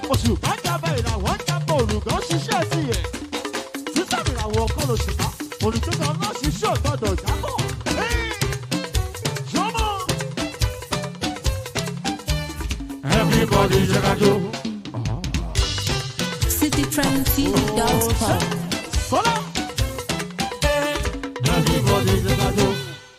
oṣù bá jábẹ́ ìràwọ̀ ń jábọ̀ olùgbọ́ ṣiṣẹ́ sí ẹ̀ sísàmì ìràwọ̀ ọkọ lóṣù bá olùtúkọ̀ ọlọ́ṣiṣẹ́ ọ̀gbọ́dọ̀ jábọ̀. Jọmọ. Everybody ṣe ká jó. citytrendtv.com. Kọ́lá. Everybody ṣe ká jó.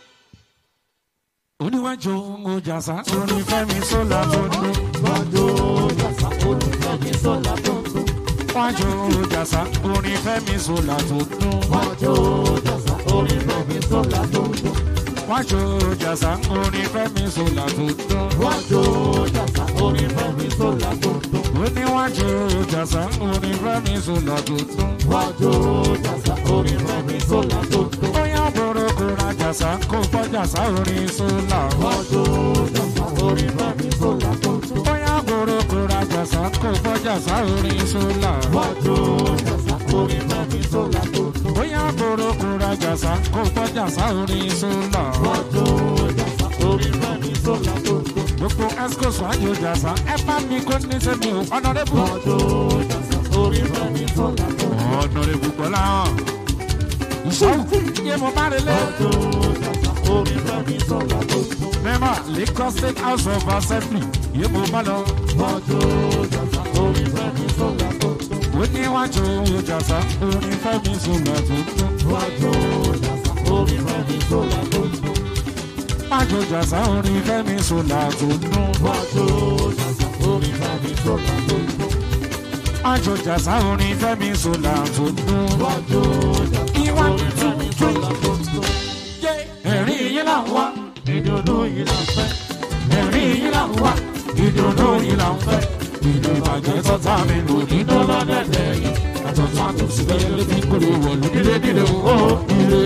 oníwájú ojàsá orin fẹmi sọlá tó dún. Wájú jàsá olùfẹ́mi sọ́lá tó ń dún. wájú ojàsá orin fẹmi sọlá tó dún. Wájú jàsá olùfẹ́mi sọ́lá tó ń dún. wájú ojàsá orin fẹmi sọlá tó dún. Wájú jàsá olùfẹ́mi sọ́lá tó ń dún. oníwájú ojàsá orin fẹmi sọlá tó dún. Wájú jàsá olùfẹ́mi sọ́lá tó ń dún. bóyá boroko rajàsá kó fọjàsá orin sọlá. Wájú jàsá olùfẹ́mi sọ́lá tó ń dún. bóyá boroko rajàsá kó fọjàsá orin sọlá. Wájú jàsá olùfẹ́mi sọ́lá tó ń dún. bóyá boroko rajàsá kó fọjàsá orin sọlá. Wájú jàsá olùfẹ́mi sọ́lá tó ń dún. gbogbo escos wájú ojàsá ẹ bá mi kó ní sẹ́mi ò ọ̀nàdẹ́bù. Wájú jàsá olùfẹ́mi sọ́lá tó ń dún. ọ̀nàdẹ́bù gbọ́lá hàn. ìṣòwò yé mo bá relé. Wájú jàsá olùfẹ́mi sọ́lá tó ń dún. Mẹ́mà Lagos State House of Assembly yé mo bá lọ. Wájú jàsá olùfẹ́mi sọ́lá tó ń dún. ó ní wájú ojàsá orin fẹ́mi sọ̀lá tó dún. Wájú jàsá olùfẹ́mi sọ́lá tó ń dún. wájú ojàsá orin fẹ́mi sọ̀lá tó dún. Wájú jàsá olùfẹ́mi sọ́lá tó ń dún. wájú ojàsá orin fẹ́mi sọ̀lá tó dún. Wájú jàsá Ìwà olùfẹ́mi sọ́lá tó ń dún. ẹ̀rín yín là ń wá Ìdùnnú yìí là ń fẹ́. ẹ̀rín yín là ń wá ìdùnnú yín là ń fẹ́. ìlú ìbàjẹ́ tọ́ta mi lò ní dọ́là dẹ́dẹ́ yìí. àtọ̀tún àtòsí bẹ́ẹ̀ lé fi kúrò wọ̀lú dídé dídé ó ire.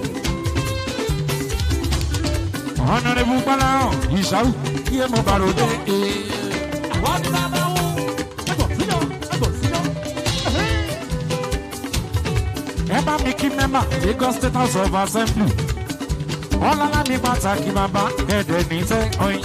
ọ̀nàdẹ́bù gbọ́lá hàn ìṣàwù yé mo bá ròde. Àwọn ti bá bá wọn. Ẹgbọ̀n síyọ̀, ẹgbọ̀n síyọ̀. ẹ bá mi kí mẹ́mà Lagos State House of Assembly ọlọ́lá mi pàtàkì bàbá ẹ̀dẹ̀ ní tẹ́ ọyìn.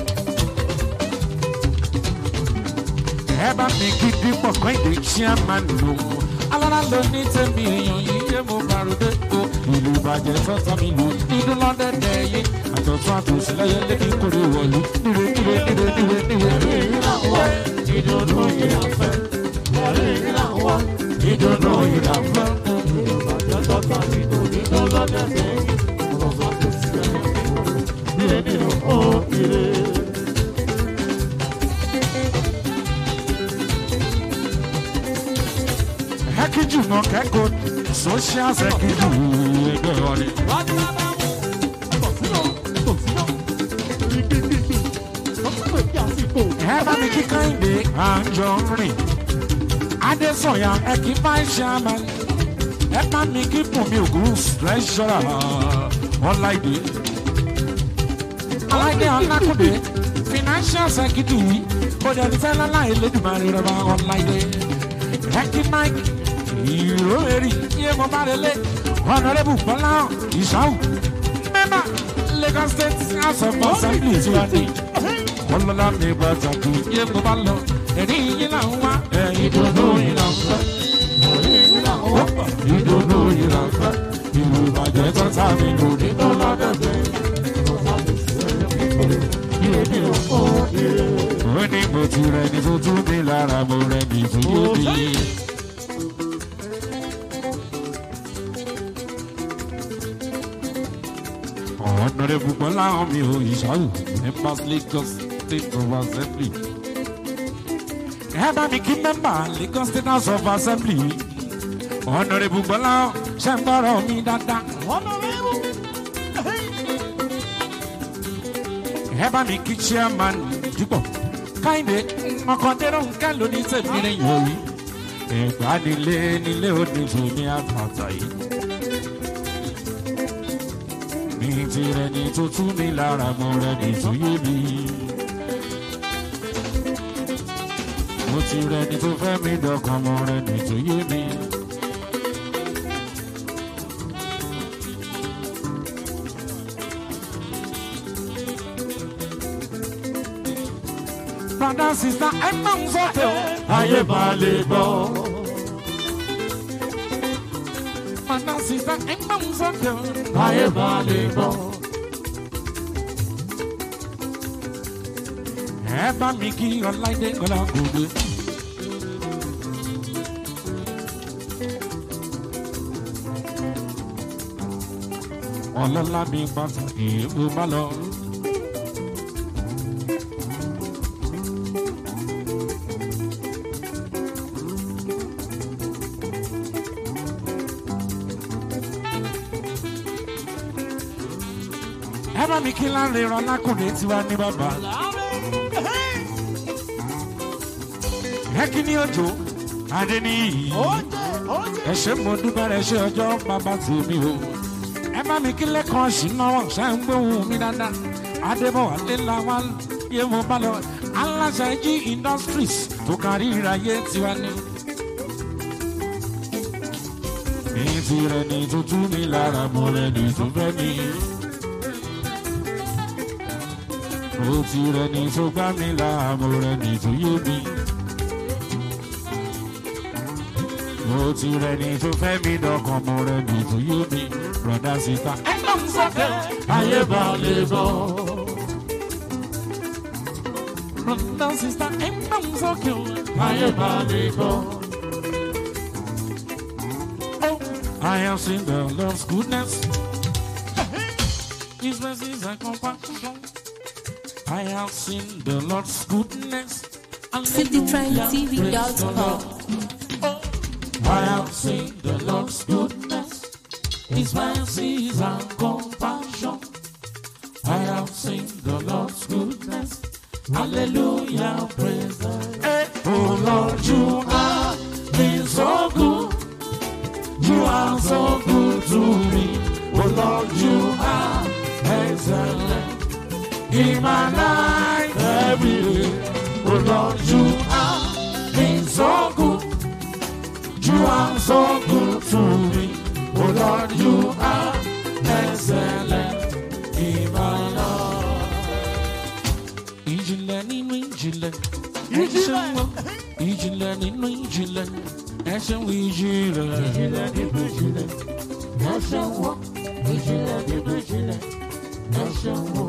ẹ bá mi kí dípò kọ́ìdé chairman lò alọ́lá ló ní tẹ́mi èèyàn yìí yé mo bàrúdé o ìlú ìbàjẹ́ sọ́tọ́ mi lò nínú lọ́dẹ̀dẹ̀ yìí àtọ̀tún àtòsí lẹ́yẹ lẹ́kì kórè wọ̀lú níre níre níre níre níre. Ìdùnnú yìí là ń fẹ́. Ẹ̀rí yìí là ń wá. ìdùnnú yìí là ń fẹ́. Ìbàjẹ́ tọ́ta mi kò ní tó lọ́dẹ̀ sẹ́yìn. Ọ̀sán kò sí ẹ̀yìn. Bí ẹni ló ó ire. Hẹ́kíjù náà kẹ́kọ̀ọ́ social security ẹgbẹ́ ọ̀rẹ́. Àwọn ti bá bá wọn. Ẹgbọ̀n síyọ̀, ẹgbọ̀n síyọ̀. Gbígbígbígbí. Ọ̀sán kò kí àsìkò. ẹ bá mi kí kẹ́hìndé àjọ rìn adésọ̀yà ẹ kí máa ń ṣàmà ẹ bá mi kí bùnmi ògùn treasurer ọláìdé ọláìdé ọlákùdé financial secretary bóde ní fẹ́lá láì lẹ́dùnmáà rẹ̀ bá ọláìdé ẹ kí mike ìró èrì yé mo bá rẹ̀ lé honourable bọ́lá ìṣàwù mẹ́mbà lagos state house of assembly tí wàá ní ọlọ́lá mi pàtàkì yé mo bá lọ ẹ̀rí yín là ń wá ẹ̀yìn dòdò yín là ń fẹ́ ẹ̀rí yín là ń wá ìdòdò yín là ń fẹ́ ìlú ìbàjẹ́ tó ta mi lò ní tó lọ́dọ̀dẹ̀. ó ní mo ti rẹ ní tó tún mi lára mo rẹ ní tó yé mi. ọ̀nàrẹ́ púpọ̀ láwọn mi ò ìṣàwù members lagos state of assembly. ẹ bá mi kí mẹ́mbà lagos state house of assembly. ọ̀nàrẹ́ púpọ̀ láwọn ṣe ń gbọ́rọ̀ mi dáadáa. Honorable. ẹ bá mi kí chairman dúpọ̀ káyìndé ọkọ̀dẹ́rọ̀ nǹkan ló ní tèmi rẹ̀ yọrí. ìgbàdílé nílé òní tèmi àtàtà yìí. ní tirẹ̀ ní tó tú mi lára mo rẹ̀ ní tó yé mi. mo ti rẹ̀ ní tó fẹ́ mi dọ̀kan mo rẹ̀ ní tó yé mi. Brother sísá ẹ máa ń sọ́kẹ́ o. ayé máa lè gbọ́. Mọ̀dá sísá ẹ máa ń sọ́kẹ́ o. ayé máa lè gbọ́. Ẹ bá mi kí Ọláìdé Ọlágòdè. Ọlọ́lá mi pàtàkì èèbó bá lọ. Ẹ bá mi kí láńre rọ lákùnrin tiwa ní bàbá. Ẹ kí ní òjò adé ní iyì. Ẹ ṣé mo dúpẹ́ rẹ̀ ṣe ọjọ́ bàbá tèmi o. Ẹ bá mi kí lẹ́kọ̀ọ́ ṣìnáwó ṣe ń gbóhùn mi dáadáa. Adébọ̀wálé la wá yé mo bá lọ. Aláṣẹ jí industries tó kárí ìráyé tiwa ní. Mi ti rẹ̀ ní tuntun mi lára mo rẹ̀ ní tó fẹ́ mi. Mo ti rẹ̀ ní tó gbá mi lára mo rẹ̀ ní tó yé mi. Mo ti rẹ̀ ní tó fẹ́ mi dọ̀kan mo rẹ̀ ní tó yé mi. Brọ̀dá síta ẹ máa ń sọ́kẹ́. ayé máa lè gbọ́. Brọ̀dá síta ẹ máa ń sọ́kẹ́. ayé máa lè gbọ́. I have seen the Lord's goodness. His mercies and compassion. I have seen the Lord's goodness. citytrendtv.com. I have seen the Lord's goodness. His mercies and compassion. I have seen the Lord's goodness. Hallelujah, praise the Lord. Oh Lord, you have been so good. You are so good to me. Oh Lord, you are excellent in my life every day. Oh Lord, you have been so good. You are so good to me. Oh Lord, you are excellent in my life. Ìjìnlẹ̀ nínú ìjìnlẹ̀, ẹ ṣeun o. Ìjìnlẹ̀ nínú ìjìnlẹ̀, ẹ ṣeun ìjìnlẹ̀. ìjìnlẹ̀ nínú ìjìnlẹ̀. ẹ ṣeun o. ìjìnlẹ̀ nínú ìjìnlẹ̀. ẹ ṣeun o.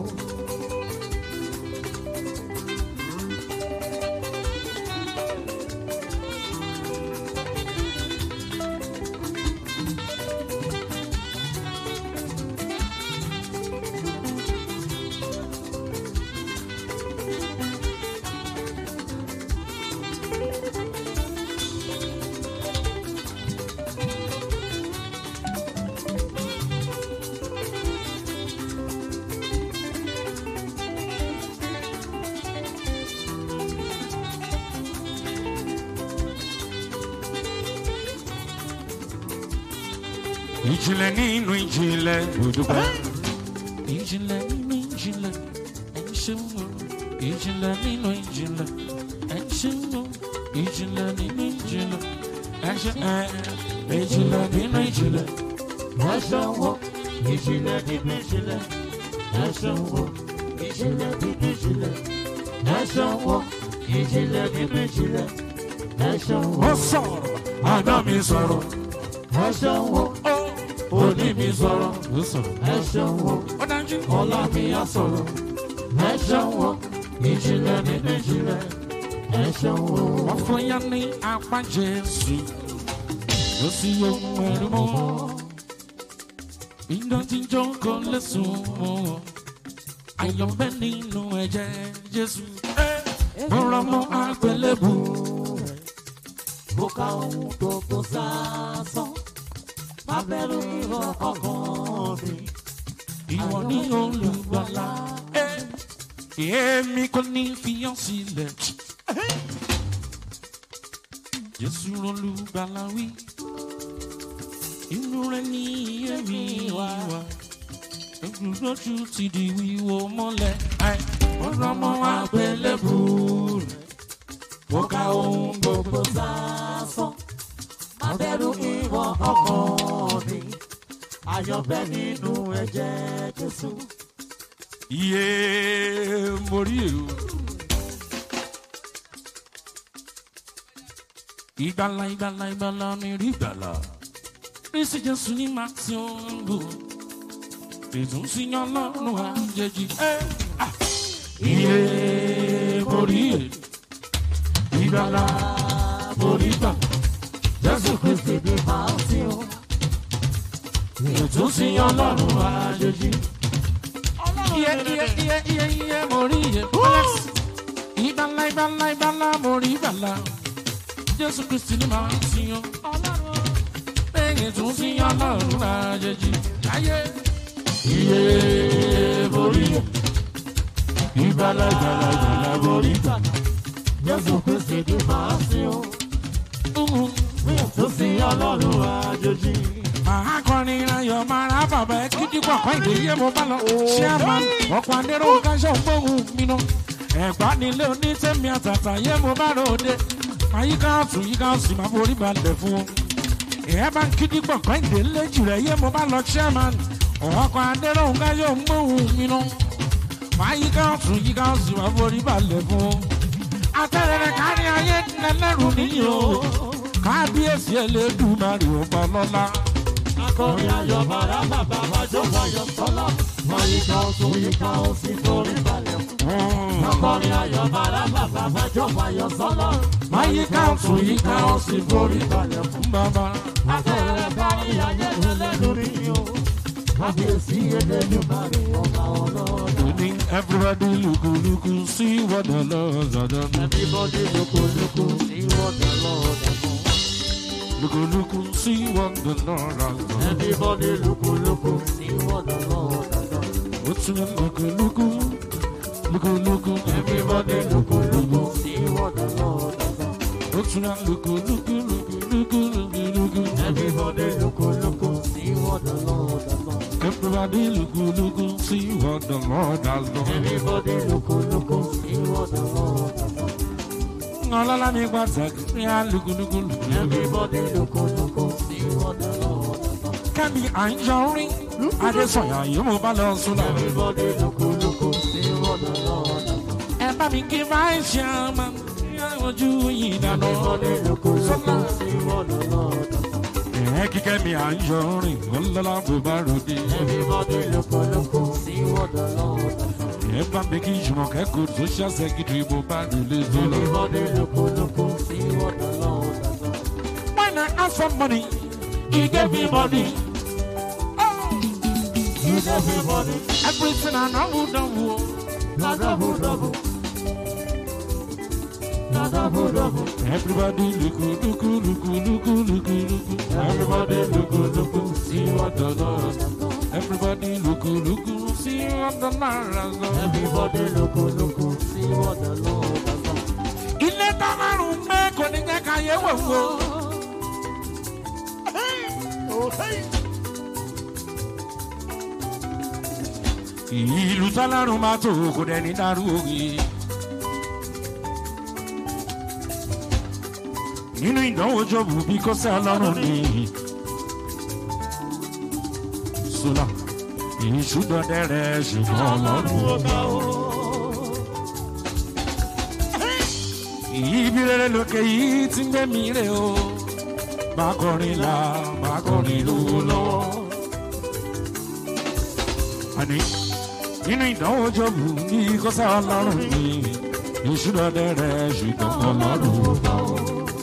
Ìjìnlẹ̀ nínú ìjìnlẹ̀ òdùpẹ́. Ìjìnlẹ̀ nínú ìjìnlẹ̀ ẹ ṣeun o. Ìjìnlẹ̀ nínú ìjìnlẹ̀ ẹ ṣeun o. Ìjìnlẹ̀ nínú ìjìnlẹ̀ ẹ ṣe ẹ. Ìjìnlẹ̀ nínú ìjìnlẹ̀ ẹ ṣeun o. ìjìnlẹ̀ nínú ìjìnlẹ̀. ẹ ṣeun o. ìjìnlẹ̀ nínú ìjìnlẹ̀. ẹ ṣeun o. ìjìnlẹ̀ nínú ìjìnlẹ̀. ẹ ṣeun o. ó sọ̀rọ̀. Àná mi sọ̀rọ̀. ẹ ṣeun o. òní mi sọ̀rọ̀. Ó sọ̀rọ̀. ẹ ṣeun o. Ó dájú. ọlá mi á sọ̀rọ̀. ẹ ṣeun o. ìjìnlẹ̀ nínú ìjìnlẹ̀. ẹ ṣeun o. Wọ́n fún yá ní apá Jésù. Ó sì yọ ẹ̀rù mọ́. Ìdọ̀tí jókòó lẹ́sùn mọ́. Àyọ̀bẹ nínú ẹ̀jẹ̀ Jésù. Mo rọ mọ́ àgbélébù. mo ka ohun gbogbo sásán. má bẹ̀rù ìwọ ọkàn mi. Ìwọ ní olùgbàlà. Èmi kò ní fi ọ́ sílẹ̀. Jésù olùgbàlà wí. Inú rẹ̀ ní èmi wá. Ojúlójú ti di wíwo mọ́lẹ̀. Ọ̀rọ̀ ọmọ àgbélébù rẹ̀. Mo ka ohun gbogbo sásán. má bẹ̀rù ìwọ ọkàn mi. àyànfẹ́ nínú ẹ̀jẹ̀ Jésù. Iye mórí èrò. ìgbàlà ìgbàlà ìgbàlà mi rí ìgbàlà rísí jésù ní màá tí ó ń bò ètò ń sin ọlọ́run àjèjì. iye borí iye ìgbàlà borí ìgbà jésù kristi ní màá tí ó ètò ń sin ọlọ́run àjèjì. iye iye iye iye iye borí iye alex ìgbàlà ìgbàlà ìgbàlà borí ìgbàlà jésù kristi ní màá tí ó lẹ́yìn tún sí ọlọ́run àjèjì láyé. iye borí ìgbàlà ìgbàlà ìgbàlà borí Jésù Kristi ní màá sí o. Tó sí ọlọ́run àjòjì. màá kọrin ayọ̀ máa ra bàbá ẹ kíkí pàpà ìdíyẹ mo bá lọ. chairman ọkọ̀ adéró káṣọ gbóhùn mi nà. ẹ̀gbá nílé onítẹ̀mí àtàtà yẹ mo bá ròde. àyíká ọ̀tún yíká ọ̀sì máa borí balẹ̀ fún un. ìyẹn bá ń kíkí pàpà ìdílé jùlọ yẹ mo bá lọ chairman ọkọ̀ adéró káṣọ gbóhùn mi nà. àyíká ọ̀tún yíká ọ̀sì máa borí balẹ̀ fún un. àtẹ̀rẹ̀rẹ̀ kárí ayé lẹ́lẹ́rù níyì o. kábíyèsí ẹlẹ́dùnmarè ọba lọ́la. Akọrin ayọ̀ bàrà bàbá wájú wáyọ̀ sọ́lá. Wọ́n yíká ọ̀tún yíká òsì torí balẹ̀ fún. Akọrin ayọ̀ bàrà bàbá wájú wáyọ̀ sọ́lá. Àyíká ọ̀tún yíká ọ̀sìn borí balẹ̀ fún bàbá. Akọrin kárí ayé lẹ́lẹ́nu rí o. Kábíyèsí Elédùmarè ọba ọlọ́run. Ní everybody lùkù lùkù sí what the Lord has done. Everybody lóko lóko sí wọ́dà lọ́dà mọ́. Lùkù lùkù sí what the Lord has done. Everybody lóko lóko sí wọ́dà lọ́dà mọ́. Ó tún yẹ lùkù lùkù lùkù lùkù. Everybody lóko lóko sí wọ́dà lọ́dà mọ́. Ó tún yẹ lùkù lùkù lùkù lùkù lùkù lùkù. Everybody lóko lóko sí wọ́dà lọ́dà mọ́. Everybody lùkù lùkù sí what the Lord has done. Everybody lóko lóko sí wọ́dà lọ́dà mọ́. Ọlọ́lá ní pàtàkì ní àlùkù lùkù lùkù. Everybody lóko lóko sí wọ́dà lọ́dà mọ́. Kẹ́mi à ń yọrí. Adésọ̀yà yìí mo bá lọ sùn náà. Everybody lóko lóko sí wọ́dà lọ́dà mọ́. ẹ bá mi kí vice chairman ojú yìí dáná. Everybody lóko lóko sí wọ́dà lọ́dà mọ́. ẹ kíkẹ́ mi à ń yọ rìn ọlọ́lá bó bá ròde. Everybody lóko lóko sí wọ́dà lọ́dà mọ́. ẹ bá mi kí jùmọ̀kẹ́ kó social secretary bó bá rèlé tó lọ. Everybody lóko lóko sí wọ́dà lọ́dà mọ́. when i ask for money he gave me money. Use everybody, everything i know don wo. na double double. Na double double. everybody luku luku luku luku luku luku. everybody luku luku see what the lord. everybody luku luku see what the lord has done. Everybody lóko lóko sí what the Lord has done. ilé tọ́lárùn gbé kò ní jẹ́ ká yẹ wò wò. ìlú tọ́lárùn máa tó kò dẹ́ni dárú òye. nínú ìdánwò jọ̀bù bí kò sẹ́ ọlọ́run ni. sọlá ìṣúdọ̀dẹ rẹ̀ ṣùgbọ́n ọlọ́run ọba o. ibi rere lókè yìí ti ń gbé mi rè o. bá kọrin la bá kọrin lówó lọ́wọ́. àní nínú ìdánwò jọ̀bù bí kò sẹ́ ọlọ́run ni. ìṣúdọ̀dẹ rẹ̀ ṣùgbọ́n ọlọ́run ọba o.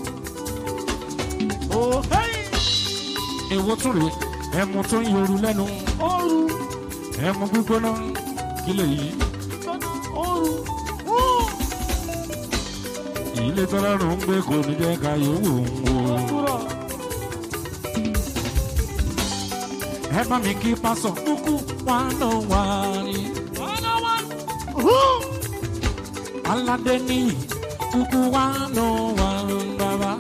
èwo tún rèé ẹmu tó ń yoru lẹ́nu ẹmu gbígbóná kí lè yí. ilé tọ́lọ́run ń gbé kò ní jẹ́ ká yòówù ń wo. ẹ bá mi kí pásọ kúkú wá lọ wá rí. aládé ní kúkú wá lọ wá bàbá.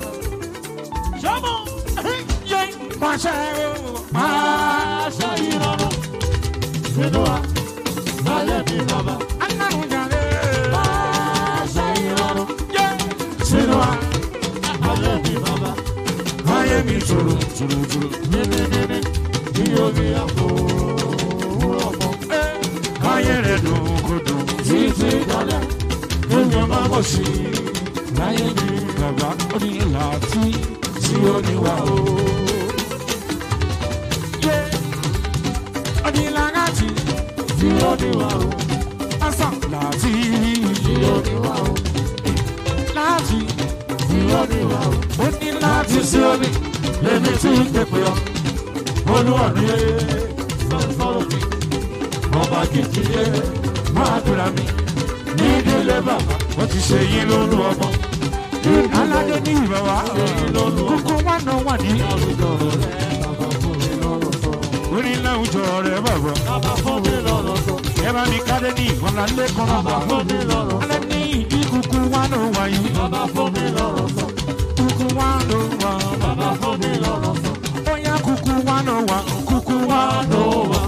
yé pàṣẹ o. Aṣọ ìrọ̀rùn sínú wa, ayé mi bàbá. aláwọ̀ jàre. Aṣọ ìrọ̀rùn yé sínú wa, ayé mi bàbá. ayé mi tòrò tòrò tòrò. Níníníní bí omi àpò òwúrọ̀ mọ́. ayé rẹ̀ dùn kò dùn. Títí dalẹ̀, èèyàn máa bọ̀ sí i. láyé mi kà bàbá ó ní láti tí ó ní wà o. Yé ó ní láti tí ó ní wà o. Ọ̀sán láti tí ó ní wà o. Láti tí ó ní wà o. Ó ní láti sí omi lèmi tí ń pèpè ọ. Olúwa mi yé sọ̀rọ̀ mi. Ọba kìkì yé máa dúra mi. Ní ìdílé bàbá, ó ti ṣe yín lólu ọmọ. Aládé ní ìbáwá, kúkú wà náà wà ní. Orí láwùjọ rẹ̀ bàbá. Ẹ bá mi kádé ní ìkànnà lẹ́kọ̀ọ́ bàbá. Alẹ́ ní ìdí kúkú wà náà wà yìí. Kúkú wà náà wà. Bóyá kúkú wà náà wà. Kúkú wà náà wà.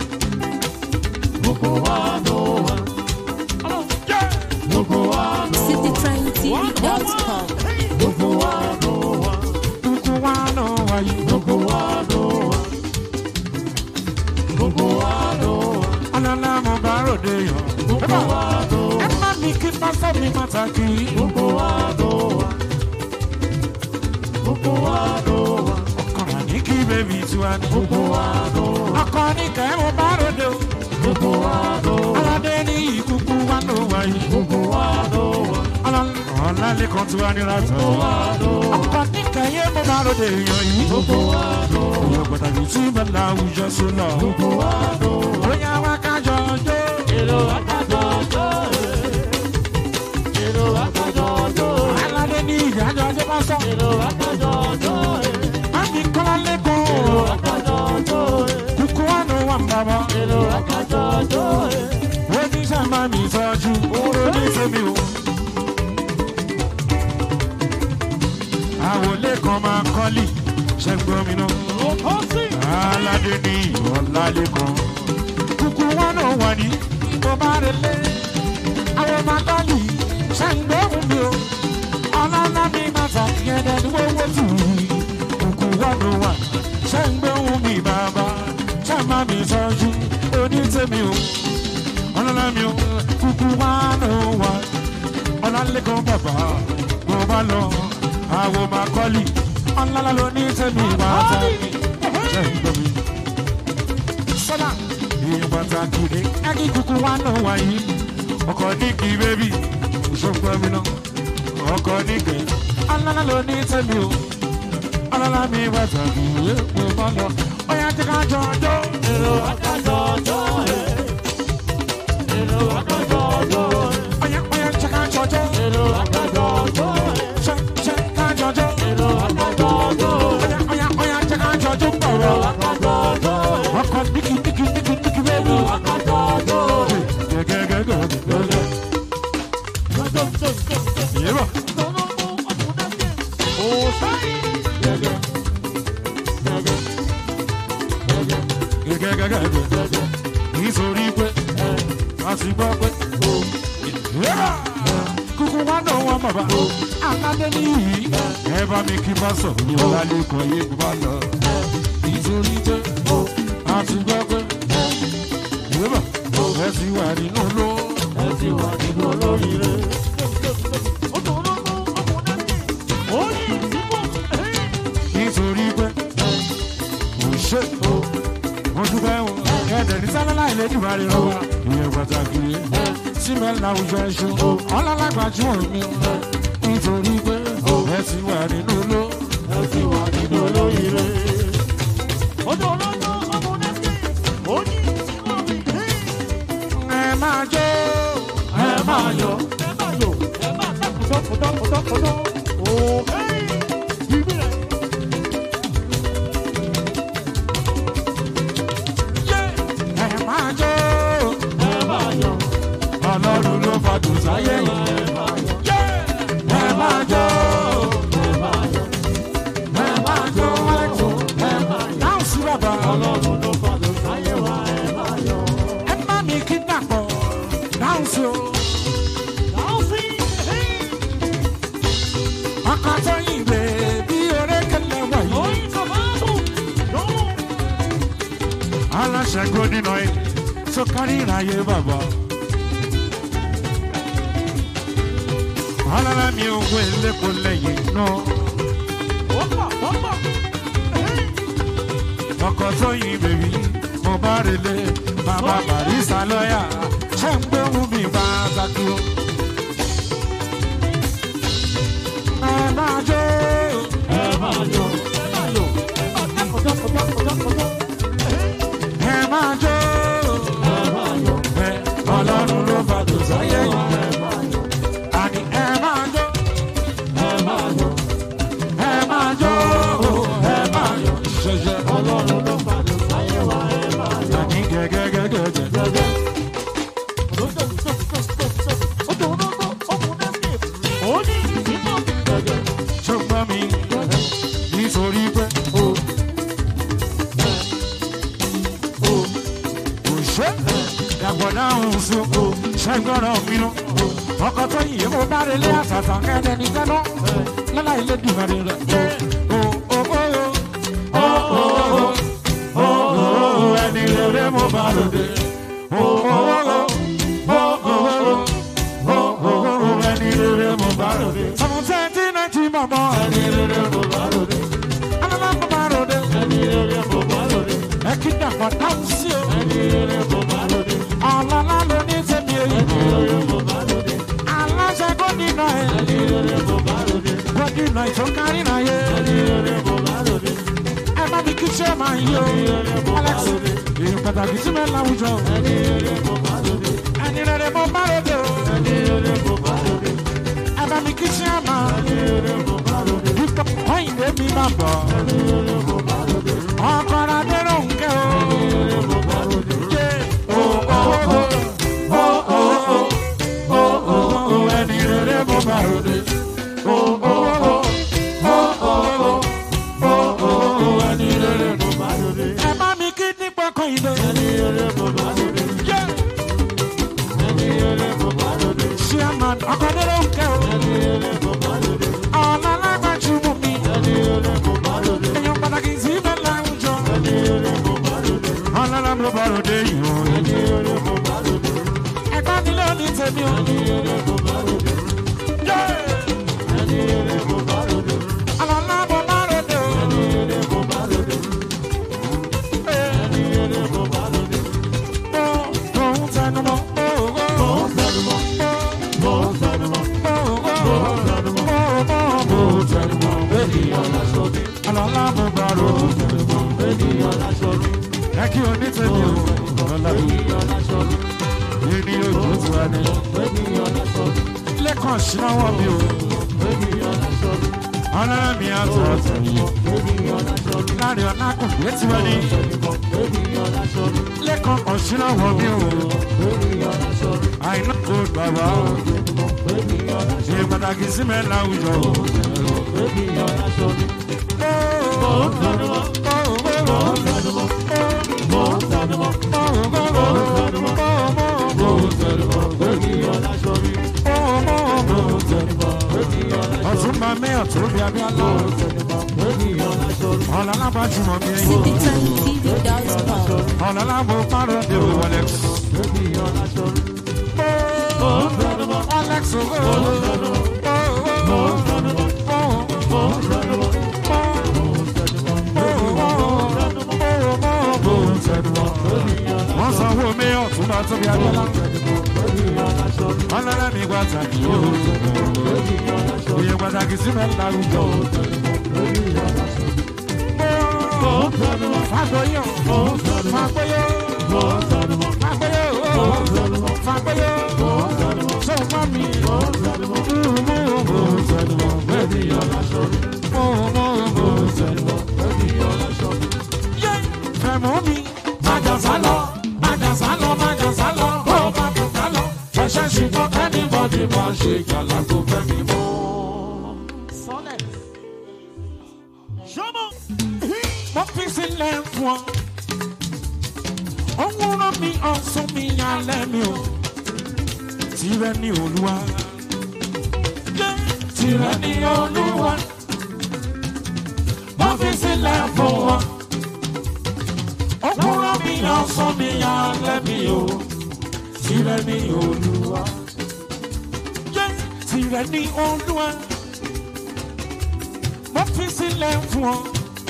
citytrendtv.com. Kúkú wà náà wà yìí. Alálà mo bá ròde yàn. Ẹ má mi kí pásọ̀ mi pàtàkì. Ọkọ̀rọ̀ ní kí bèbí tiwa ní. Ọkọ̀ ní kẹ́ mo bá ròde o. Aládé ní ìkúkú wà náà wà yìí. Ọlá lẹ́kọ̀ọ́ tiwa ní látọ̀. Ọkọ̀ ní kẹ́yẹ́ mo bá ròde yàn yìí. Ìyọ̀ pàtàkì tí bẹ́ẹ̀ láwùjọ sólọ̀. Bóyá wá kájọ jó. Aládé ní ìdájọ́ ọjọ́ bá sọ. Má fi kọ́lá lẹ́kọ̀ọ́. Kúkú wà náà wà ń bàbá. Ó ní sábà mi tọ́jú. Oró ní sẹ́mi o. Àwòlé kan máa kọ́lì. Ṣẹ́gbọ́n mi náà. Aládé ní ìwọ̀lálé kan. Kúkú wà náà wà ní. Mo bá rẹ lé. Àwọn máa kọ́lì. Ṣẹ́gbọ́n mi o. Ọlọ́lá mi máa tàkìyẹ́dẹ́ ní wọ́wọ́ tù í. Kúkú wà náà wà. Ṣẹ́gbọ́n mi bàbá. Ṣẹ́gbọ́n mi tọ́jú. Onítẹ̀mí o. Ọlọ́lá mi o. Kúkú wà náà wà. Ọlálẹ́kan bàbá. Mo bá lọ. Àwọn máa kọ́lì. Ọlọ́lá ló ní tẹ̀mí bàtà mi. Ṣẹ́gbọ́n mi sọ́lá èèyàn pàtàkì rẹ̀ ági kúkú wá náà wáyé ọkọ̀ nígi bébì ṣùgbọ́n mi náà ọkọ̀ nígi alálà ló ní tẹ́mi o alálà mi pàtàkì rẹ̀ mo bá lọ ọ̀yà tí ká jọ ọjọ́ èrò àkájọ ọjọ́ èrò àkájọ ọjọ́ ọ̀yà ọ̀yà tí ká jọ ọjọ́ èrò àkájọ ọjọ́ ṣe ṣe ká jọ ọjọ́ èrò àkájọ ọjọ́ ọ̀yà ọ̀yà ọ̀yà tí ká jọ ọjọ́ pọ̀rọ̀ àkájọ ọjọ́ ọkọ̀ nígi nígi nígi nígi bébì àkájọ ọjọ́ gẹ́gẹ́gẹ́gẹ́ yẹ́bà. gẹ́gẹ́gẹ́gẹ́ nítorí pé a ti gbọ́ pé yẹ́bà. kúkú wá náà wọ́n bàbá aládé níyì ẹ bá mi kí bá sọ ní ọlálẹ́ kan yé bá lọ nítorí pé a ti gbọ́ pé yẹ́bà ẹ ti wà nínú ló ẹ ti wà nínú olóríire. nítorí pé kò ṣe o mo dúpẹ́ o ẹ̀ẹ́dẹ̀ ní sábẹ́lá ìlẹ́jù bá rí lọ́wọ́ ìyẹn pàtàkì síbẹ̀ láwùjọ ẹ̀ṣọ́ ọlọ́lágbàjúmọ̀ mi nítorí pé ẹ ti wà nínú ló ẹ ti wà nínú olóríire. ẹ máa jó ẹ máa yọ. ẹ máa jó ọlọ́run ló fàdùn sáyé yìí. ẹ máa jó ẹ máa jó ẹ dáhùn sí bàbá ẹ má mi kí dàpọ̀ dáhùn sí o. ọkọ̀ tó yìn lè bí orékèlè wọ̀nyí. aláṣẹ gómìnà ẹ tó kárí ìráyé bàbá. ọlọ́lá mi ò wé lẹ́kọ̀ọ́ lẹ́yìn náà. ọkọ̀ tó yin bèbí mo bá relé bàbá barista lọ́yà ṣé ń gbé mú mi bá takú. ẹ máa jó ẹ máa yọ ẹ máa jó ẹ máa yọ ẹ ọlọ́run ló fàdó sáyé yìí. ẹ máa yọ àní ẹ máa jó ẹ máa yọ ẹ máa jó ẹ máa yọ ṣẹṣẹ ọlọ́run ló padà sáyé wa ẹ máa yọ àní gẹ́gẹ́gẹ́gẹ́gẹ́. gẹ́gẹ́. ṣùgbọ́n mi nítorí pé o o kò ṣe dàgbọ̀ dáhùn sí o ṣẹ́gbọ́rọ̀ mi lọ. ọkọ̀ tó yìí mo bá relé àtàtà kẹ́lẹ́ ní kẹ́lọ́ lọ́la ilé dùnmọ̀rẹ́ rẹ̀. o o o o o o o o ẹni rere mo bá lòdì. o o o o o o o o ẹni rere mo bá lòdì. sọ̀rọ̀ twenty nineteen mọ̀mọ́ ẹni rere mo bá lòdì. alala mo bá lòdì. ẹni rere mo bá lòdì ẹ kí dàgbọ̀ dáhùn sí o. ẹni rere mo bá lòdì ọ̀làlá ló ní tẹ̀mí èyí. ẹni rere mo bá lòdì aláṣẹ gómìnà ẹ̀. ẹni rere mo bá lòdì gómìnà ètò kárí náà yé. ẹni rere mo bá lòdì ẹ bá mi kí ṣe máa yí o. alex èyí pàtàkì sí mẹ́rin láwùjọ. ẹni rere mo bá lòdì ẹni rere mo bá lóde o. ẹni rere mo bá lòdì ẹ bá mi kí ṣe máa. ẹni rere mo bá lòdì wípé kọ́yìndé mi máa bọ̀. ẹni rere mo bá lòdì ọkọ̀ adéró ń kẹ́ o. ẹni rere mo bá lòdì Yé. o o o o o o o o ẹni rere mo bá lóde. o o o o o o o o ẹni rere mo bá lóde. ẹ bá mi kí nípa kọ́yìndé. ẹni rere mo bá lòdì Yé. ẹni rere mo bá lòdì chairman ọkọ̀ adéró ń kẹ́ o. ẹni rere mo bá lòdì ọ̀nà alágbàjú mú mi. ẹni rere mo bá lòdì èèyàn pàtàkì sí mi láwùjọ. ẹni rere mo bá lòdì ọlọ́lá ló bá lóde yìí o. ẹni rere mo bá lòdì ẹ̀gbọ́n mi ló ní tèmi o. ẹni rere mo bá lòdì Yé. ẹni rere mo bá lòdì ọlọ́lá mo bá lóde o. ẹni rere mo bá lòdì ẹni rere mo bá lòdì Mo òun tẹnu mọ́. mo ń tẹnu mọ́ mo ń tẹnu mọ́ mo ń tẹnu mọ́ mo ń tẹnu mọ́ ènìyàn láṣọ mi ọlọ́lá mo bá lóde. ènìyàn láṣọ mi ẹ kí o ní tèmi o. ọlọ́lá ènìyàn láṣọ mi ènìyàn ojú ti wá ní. ènìyàn láṣọ mi lẹ́kàn sínáwọ́ mi o. ènìyàn láṣọ mi ọlọ́lá mi àtọ̀ ọ̀tọ̀ yìí. ènìyàn láṣọ mi láàrin ọ̀nà àkùnfẹ́ tí wọ́n ní. ènìyàn láṣọ mi lẹ́kàn ọ̀sínáwọ́ mi o. ènìyàn láṣọ mi àìná kò bàbá o. ènìyàn láṣọ ṣe pàtàkì sí mi láwùjọ o. mi ènìyàn láṣọ mi mo ń tẹnu mọ́ mo ń tẹnu mọ́ mo ń tẹnu mọ́ mo ń tẹnu mọ́ mo ń tẹnu mọ́ ènìyàn láṣọ mi mo ń tẹnu mọ́ ènìyàn láṣọ mi ọ̀tún bá mi ọ̀tún bí abíọ́lá. ènìyàn láṣọ mi ọ̀nà alábàjúmọ̀ mi ẹ̀yìn. citytimetv.com. ọ̀nà alábò pàrọ̀ dé o Alex. ènìyàn láṣọ mi mo ń tẹnu mọ́ Alex o. mo ń tẹnu mọ́ mo ń tẹnu mọ́ mo ń tẹnu mọ́ mo ń tẹnu mọ́ mo ń tẹnu mọ́ wọ́n sanwó mi ọ̀tún bá tóbi abíọ́lá. ènìyàn láṣọ mi ọlọ́lá mi pàtàkì o. ènìyàn láṣọ mi iye pàtàkì sí mi lárúgbó. ènìyàn láṣọ mi mo ń tẹnu mọ́ Fàgbọ́yọ̀. mo ń tẹnu mọ́ Fàgbọ́yọ̀. mo ń tẹnu mọ́ Fàgbọ́yọ̀. mo ń tẹnu mọ́ Fàgbọ́yọ̀. mo ń tẹnu mọ́ Sọ̀mọ́ mi. mo ń tẹnu mọ́ Mo ń tẹnu mọ́. ènìyàn láṣọ mi Mo mo mo mo ń tẹnu mọ́ ènìyàn láṣọ mi. yé. Fẹ̀mọ́ mi. Májà sálọ. Májà sálọ. Májà sálọ. Ó máa tó sálọ. Ṣẹ̀ṣẹ̀ ṣùgbọ́n kẹ́nìbọ̀dì máa ṣe kàlà tó fẹ́ mi mọ́. Solid. Show me. Mo fi sílẹ̀ fún ọ. Òun rán mi ọ̀sùn mi alẹ́ mi o. Tirẹ̀ ni Olúwa. Yé. Tirẹ̀ ni Olúwa. Mo fi sílẹ̀ fún ọ. Òun rán mi ọ̀sùn mi alẹ́ mi o. Tirẹ̀ ni Olúwa. Yé. Tirẹ̀ tìrẹ ní olúwa mo fi sílẹ̀ fún ọ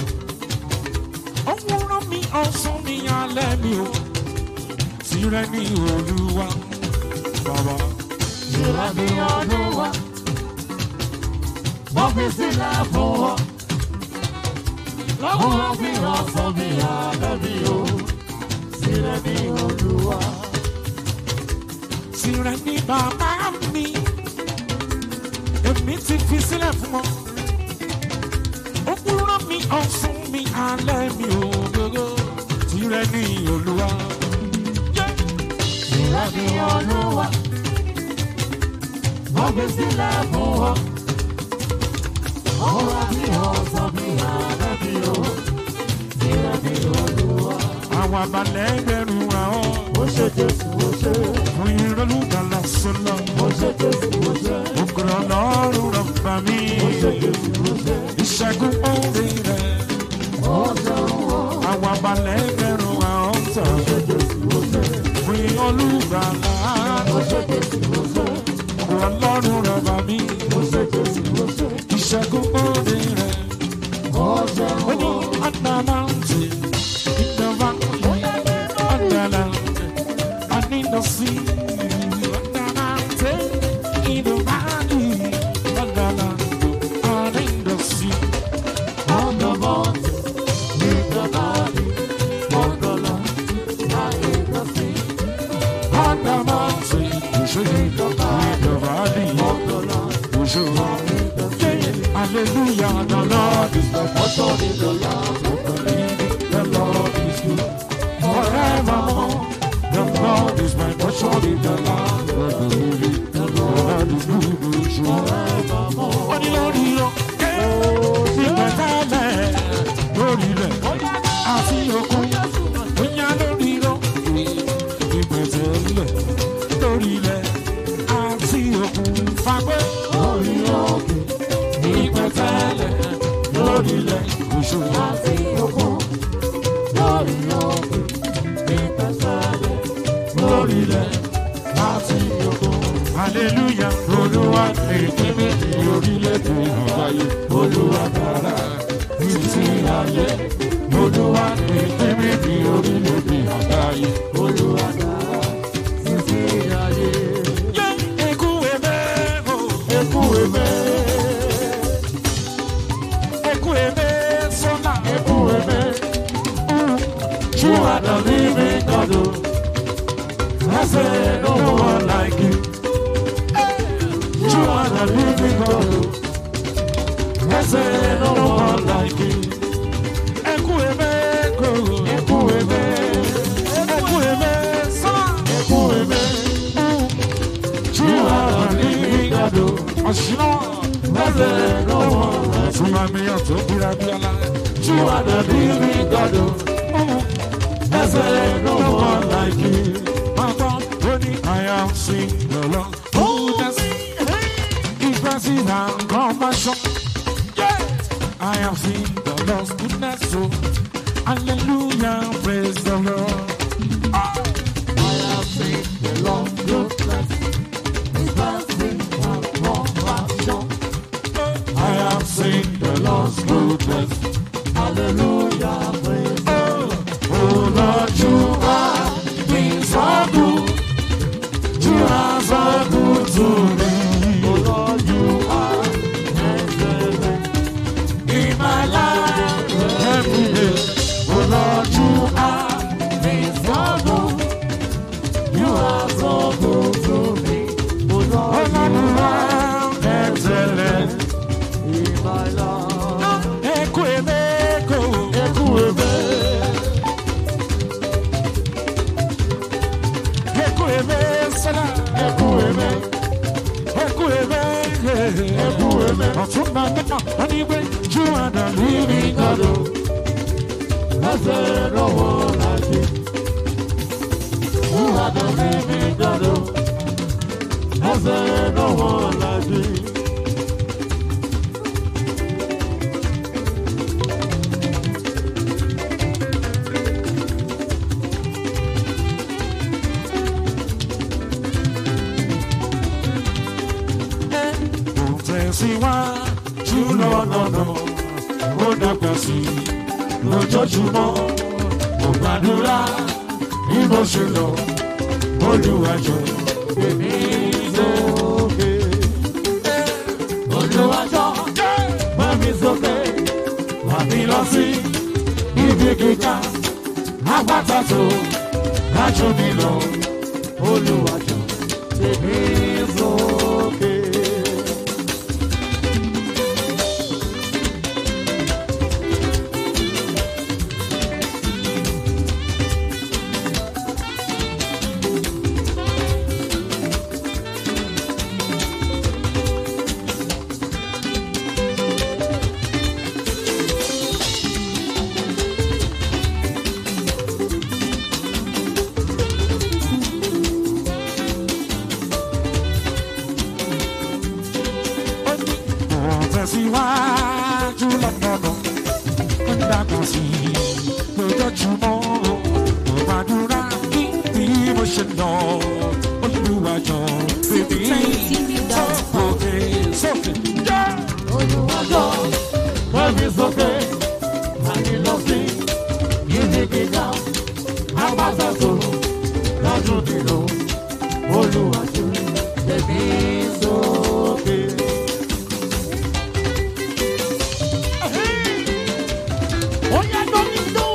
òwúrọ̀ mi ọ̀sán mi alẹ́ mi o tìrẹ ní olúwa bàbá. Tìrẹ ní Olúwa, wọ́n fi sílẹ̀ fún ọ. Lọ́wọ́ fi ọ̀sán mi alẹ́ mi o. Tìrẹ ní Olúwa, tìrẹ ní bàbá mi èmi ti fi sílẹ̀ fún ọ òwúrọ̀ mi ọ̀sán mi alẹ́ mi o gbogbo tìrẹ ní olúwa. Yeah. tìrẹ ní Olúwa, wọ́n fi sílẹ̀ fún ọ. Lọ́wọ́ fi ọ̀sán mi alẹ́ mi o. Tìrẹ ní Olúwa, àwọn abalẹ̀ ẹgbẹ̀rún àwọn ó ṣe Jésù ó ṣe. fún ìrọ̀lùgbàlà sọ́lá. Ó ṣe Jésù ó ṣe. Ògùrọ̀ ọlọ́run rọ̀bà mi. Ó ṣe Jésù ó ṣe. Ìṣẹ́gun orí rẹ̀. Ó ṣeun ó. Àwọn abalẹ̀ ẹgbẹ̀rún àwọn tàn. Ó ṣe Jésù ó ṣe. Fún olùgbàlà. Ó ṣe Jésù ó ṣe. Ògùrọ̀ ọlọ́run rọ̀bà mi. Ó ṣe Jésù ó ṣe. Ìṣẹ́gun orí rẹ̀. Ó ṣeun Ó ní ó. ọ̀nà mountain. Ìjọba ọ̀nà land. I need to see ọ̀nà mountain. Ìjọba ọ̀nà land. I need to see. On the mountain, in the valley, on the land, and in the sea. On the mountain, you should be the valley. On the land, You should. and in the sea. Hallelujah, the Lord is the Portion in the land of the living. the Lord is good forevermore. The Lord is my portion in the land of the living. The Lord is good, you should. Forevermore. Wọ́n ní lórí lọ, ìgbẹ́tẹ́lẹ̀ lórí rẹ̀, àti òkun, bóyá lórí lọ, ìgbẹ́tẹ́lẹ̀ lórí rẹ̀, àti òkun fagbẹ́. Lórí òkè, ìgbẹ́tẹ́lẹ̀ lórí rẹ̀, oṣù àti òkun. Lórí òkè, ìgbésẹ̀lẹ̀. lórí rẹ̀, àti òkun. Hallelujah, Olúwa lè tẹ́lẹ̀ ní orílẹ̀-èdè àgbáyé. Olúwa dára títí ayé. Olúwa lè tẹ́lẹ̀ ní orílẹ̀-èdè àgbáyé. Olúwa dára títí ayé. Yé ekú ẹ̀mẹ́ o, Ekú ẹ̀mẹ́, ekú ẹ̀mẹ́ sọ́nà. ekú ẹ̀mẹ́. You are the living God. oh. I say no one like you. You are the living God. oh. I say no one like you. Ekú ẹ̀mẹ́ kò. Ekú ẹ̀mẹ́, Ekú ẹ̀mẹ́ sọ́nà. ekú ẹ̀mẹ́. You are the living God. oh. Ọ̀ṣìnà. I say no one like you. Súnmọ́ mi ọ̀tún bíra bí ọlá. You are the living God. oh. I say no one like you. Bàbá ó ní I am sing the Lord. Goodness, His mercy and compassion. Yeah. I am sing the Lord's goodness. So, hallelujah, praise the Lord. I have seen the Lord goodness. His mercy and compassion. I am sing the Lord's goodness. Hallelujah, praise the Oh Lord, you are been so good. You are so good to me. Lord. You are excellent. in my life every day. Oh Lord, you are Been so good. You are so good to me. Oh oh Lord, Lord, you are excellent. in my life. Eku emeko, Ekú ẹ̀mẹ́, eku eme sana, ekú ẹ̀mẹ́, eku eme, ekú ẹ̀mẹ́. ọ̀tún náà nípa wọ́n ní pé you are the living God. God. I say no one like you. You are the living God. I say no one like you. tẹ̀síwájú lọ́nà ó dàgbà sí i lójoojúmọ́ mo gbàdúrà bí mo ṣe lọ olùwàjọ èmi lókè. Olúwàjọ gbé mi sókè, wà mí lọ sí ibi gíga, àpáta tó dájú mi lọ. Olúwàjọ gbé mi sókè. mo tẹ̀síwájú lọ́nà ó dàgbà sí i lójoojúmọ́ mo gbàdúrà bí mo ṣe lọ olùwàjọ èmi sókè sókè. Olúwàjọ gbé mi sókè, wà mí lọ sí ibi gíga, àpáta tó dájú mi lọ. Olúwàjọ gbé mi sókè. Ó yá lórí ló.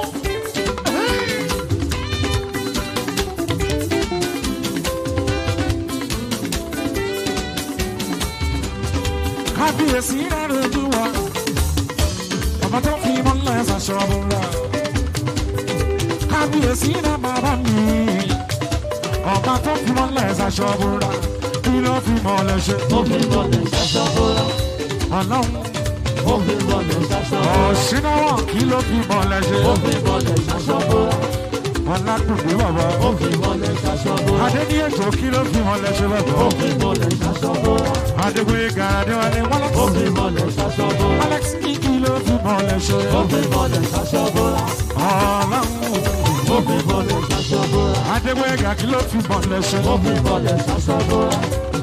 kábíyèsí rẹ̀ rojú wa ọba tó fi mọ́lẹ̀ ṣàṣọ́bùrà kábíyèsí rẹ̀ bàbá mi ọba tó fi mọ́lẹ̀ ṣàṣọ́bùrà kí ló fi mọ́lẹ̀ ṣe Ó fi bọ́lẹ̀ ṣaṣọ bọ́lá, ọlọ́run ó fi bọ́lẹ̀ ṣaṣọ bọ́lá, ọ̀ṣínáwọ̀ kí ló fi mọ́lẹ̀ ṣe ó fi bọ́lẹ̀ ṣaṣọ bọ́lá, ọ̀làkùnrin bàbá ó fi bọ́lẹ̀ ṣaṣọ bọ́lá, adéníyèjò kí ló fi mọ́lẹ̀ ṣe bàbá ó fi bọ́lẹ̀ ṣaṣọ bọ́lá, adégbé gàdéwálé ó wọ́lọ́tì fi bọ́lẹ̀ ṣaṣọ bọ́lá, alex kí ló fi mọ́lẹ̀ ṣe ó fi bọ́lẹ̀ ṣaṣọ bọ́lá, ọlọ́run ó fi bọ́lẹ̀ ṣaṣọ bọ́lá, adégbé gà kí ló fi mọ́lẹ̀ ṣe. ó fi bọ́lẹ̀ ṣaṣọ bọ́lá,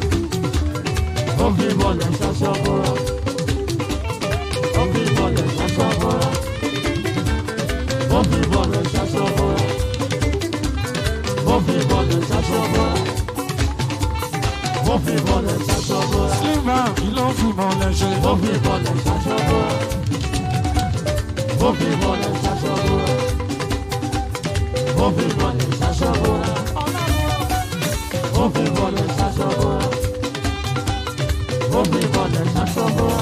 ó fi bọ́lẹ̀ ṣaṣọ bọ́lá, ó fi bọ́lẹ̀ ṣaṣọ bọ́lá, ó fi bọ́lẹ̀ ṣaṣọ bọ́lá, ó fi bọ́lẹ̀ ṣaṣọ bọ́lá, ó fi bọ́lẹ̀ ṣaṣọ bọ́lá. Silva kí ló fi mọ́lẹ̀ ṣe. Ó fi bọ́lẹ̀ ṣaṣọ bọ́lá. Ó fi bọ́lẹ̀ ṣaṣọ bọ́lá. Ó fi bọ́lẹ̀ ṣaṣọ bọ́lá. Ó fi bọ́lẹ̀ ṣaṣọ bọ́lá. Ó fi bọ́lẹ̀ ṣaṣọ bọ́lá.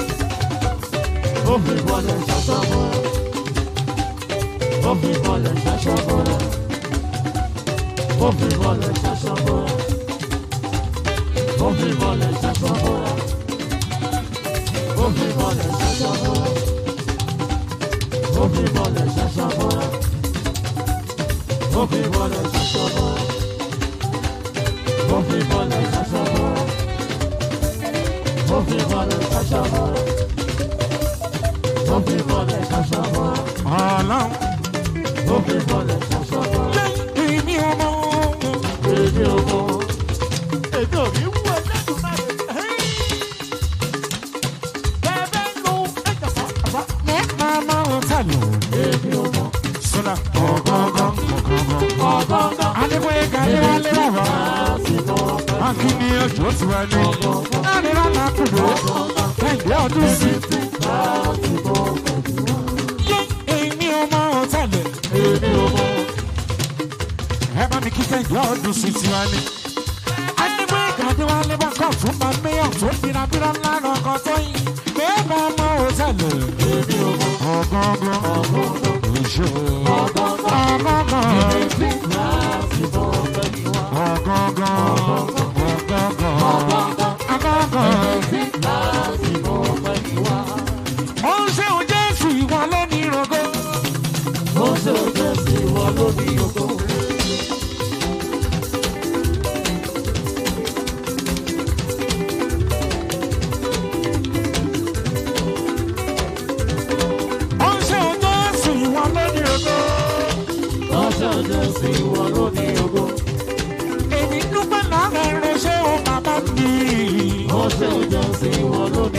Ó fi bọ́lẹ̀ ṣaṣọ bọ́lá. Ó fi bọ́lẹ̀ ṣaṣọ bọ́lá. Ó fi bọ́lẹ̀ ṣaṣọ bọ́lá. Ó fi bọ́lẹ̀ ṣaṣọ bọ́lá. Ó fi bọ́lẹ̀ ṣaṣọ bọ́lá. Ó fi bọ́lẹ̀ ṣaṣọ bọ́lá. Ó fi bọ́lẹ̀ ṣaṣọ bọ́lá. Ó fi bọ́lẹ̀ ṣaṣọ bọ́lá. Ó fi bọ́lẹ̀ ṣaṣọ bọ́lá. Ó fi bọ́lẹ̀ ṣaṣọ bọ́lá. Ọlọ́run Ó fi bọ́lẹ̀ ṣaṣọ bọ́lá. èmi ọmọ Èmi ò mọ̀. Èmi ò ní wú ẹlẹ́dùn náà. Bẹ́ẹ̀ bẹ́ẹ̀ lo ẹ̀jẹ̀ fún àbá. mama ọ̀tàlù Èmi ò mọ̀. sọ́dà ọ̀gọ́ngàn ọ̀gọ́ngàn. Ọgọ́gọ́ Adébóyè gàdéwálé bàbá. lásìkò ọ̀gá. Akíní ọjọ́ ti wá ní. Láàrin lánà kùdó. Kẹ́hìndé ọdún sí. Lásìkò ọ̀gá. Yé èmi ọmọ ọ̀tàlù. Èmi ò mọ̀. Ẹ bá mi kí kẹ́hìndé ọdún sí ti wá ní. Adébóyè gàdéwálé bá kọ̀ tún bá méyàn tó bírabíra lánà ọkọ̀ tó yìn. Bẹ́ẹ̀ bá ọmọ ọ̀tàlù. Èmi ò mọ̀. Ọ̀gọ́ngàn. Ọgọ́gọ́ Òṣè. Ọgọ́gọ́. Ọ̀gọ́ngàn. lásìkò ọ̀gá ni wá. Ọ̀gọ́ngàn. Ọ̀gọ́ngàn. Ọ̀gọ́ngàn. Lásìkò ọ̀gá ni wá. Ó ń ṣe òun Jésù ìwọ lónìí rògo. Ó ṣe òjò sí wọn lórí oko. Ó ń ṣe òun Jésù ìwọ lónìí rògo. Ó ṣe òjò sí wọn lórí oko. Èmi dúpẹ́ lára ẹ̀rọ ṣé o bàbá mi. Ó ṣe òjò sí wọn lórí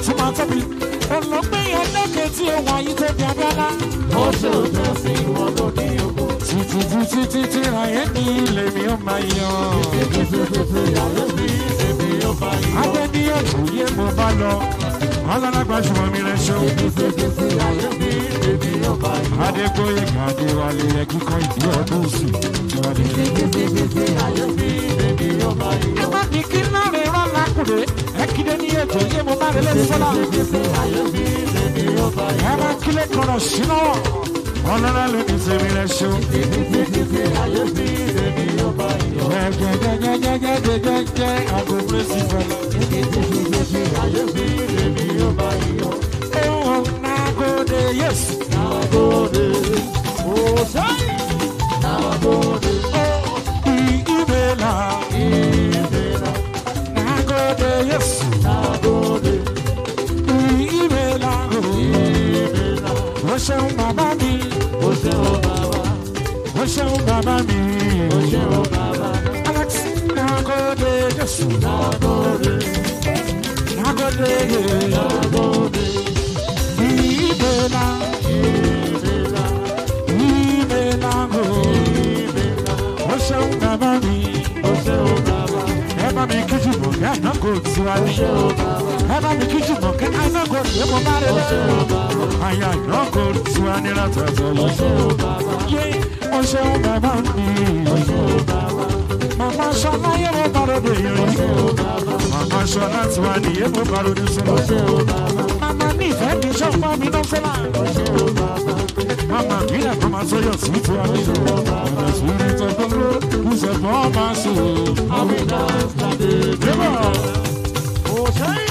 tún máa tóbi olùgbé yẹn lókè tí ó wà yí tóbi abẹ́lá. Ó ṣe òjò sí ìwọ ló ní oko. títí títí títí ayé ní ilé mi ó máa yan. Títí ayé mi èmi yóò bá yí. adé ní òye mo bá lọ ọlọ́lágbá ṣùgbọ́n mi rẹ̀ ṣó. Títí ayé mi èmi yóò bá yí. adégbóyè gàdé wálé yẹ kíkọ́ ìdí ọdún sí. Títí ayé mi èmi yóò bá yí. ẹ má ní kí náà rẹ̀ rán lákùrẹ́ ẹ kíde ní ètò yé mo bá rẹ̀ lé sọ́lá. Títí ayé mi èmi yóò bá yí. ẹ má kílẹ̀ kọ̀rọ̀ sínú ọlọ́lá ló ní tèmi rẹ̀ ṣó. Títí ayé mi èmi yóò bá yí. jẹjẹjẹjẹjẹjẹjẹ àgbo pírẹsì fẹlẹ. Títí ayé mi èmi yóò bá yí. Oh, nagode, yes. Nagode, Òṣèlú. nagode, Ibela, ìbéèrè, nagode, yes. nagode, Ibela, ìbéèrè. o ṣeun bàbá mi, Ó ṣe ó bàbá, o ṣeun bàbá mi. ó ṣe ó bàbá. Alex, nagode, yes. Nagode, Nagode, nagode, Ibela, ìbéèrè, Ibela, ìbéèrè. o ṣeun bàbá mi. Ó ṣe ó bàbá, Ẹ bá mi kí jùmọ̀ kí àná kò tiwa ní. ṣe ó bàbá, Ẹ bá mi kí jùmọ̀ kí àná kò tiwa ní. Mo bá rẹ̀ ṣe ó lọ. bàbá, Àyà àná kò tiwa ní látọ̀tọ̀ yìí. ṣe ó bàbá, Yé o ṣeun bàbá mi. ṣe ó bàbá, Màmá Ṣọlá yé mo bá ròde yìí. ṣe ó bàbá, Màmá Ṣọlá tiwa ní yé mo bá ròde sọ́lá. ṣe ó bàbá, Màmá ní ìfẹ́ mi ṣọ́ fún mi náà fẹ́lá. ṣe ó bàbá, Màmá mi nà kọ́ máa sọ́yọ̀ sí tiwa ní. Ọ̀nà sùúrù tó gbogbo ìṣẹ̀fọ́ máa sùn. àmì dance láti Débọ̀. Òṣèlú.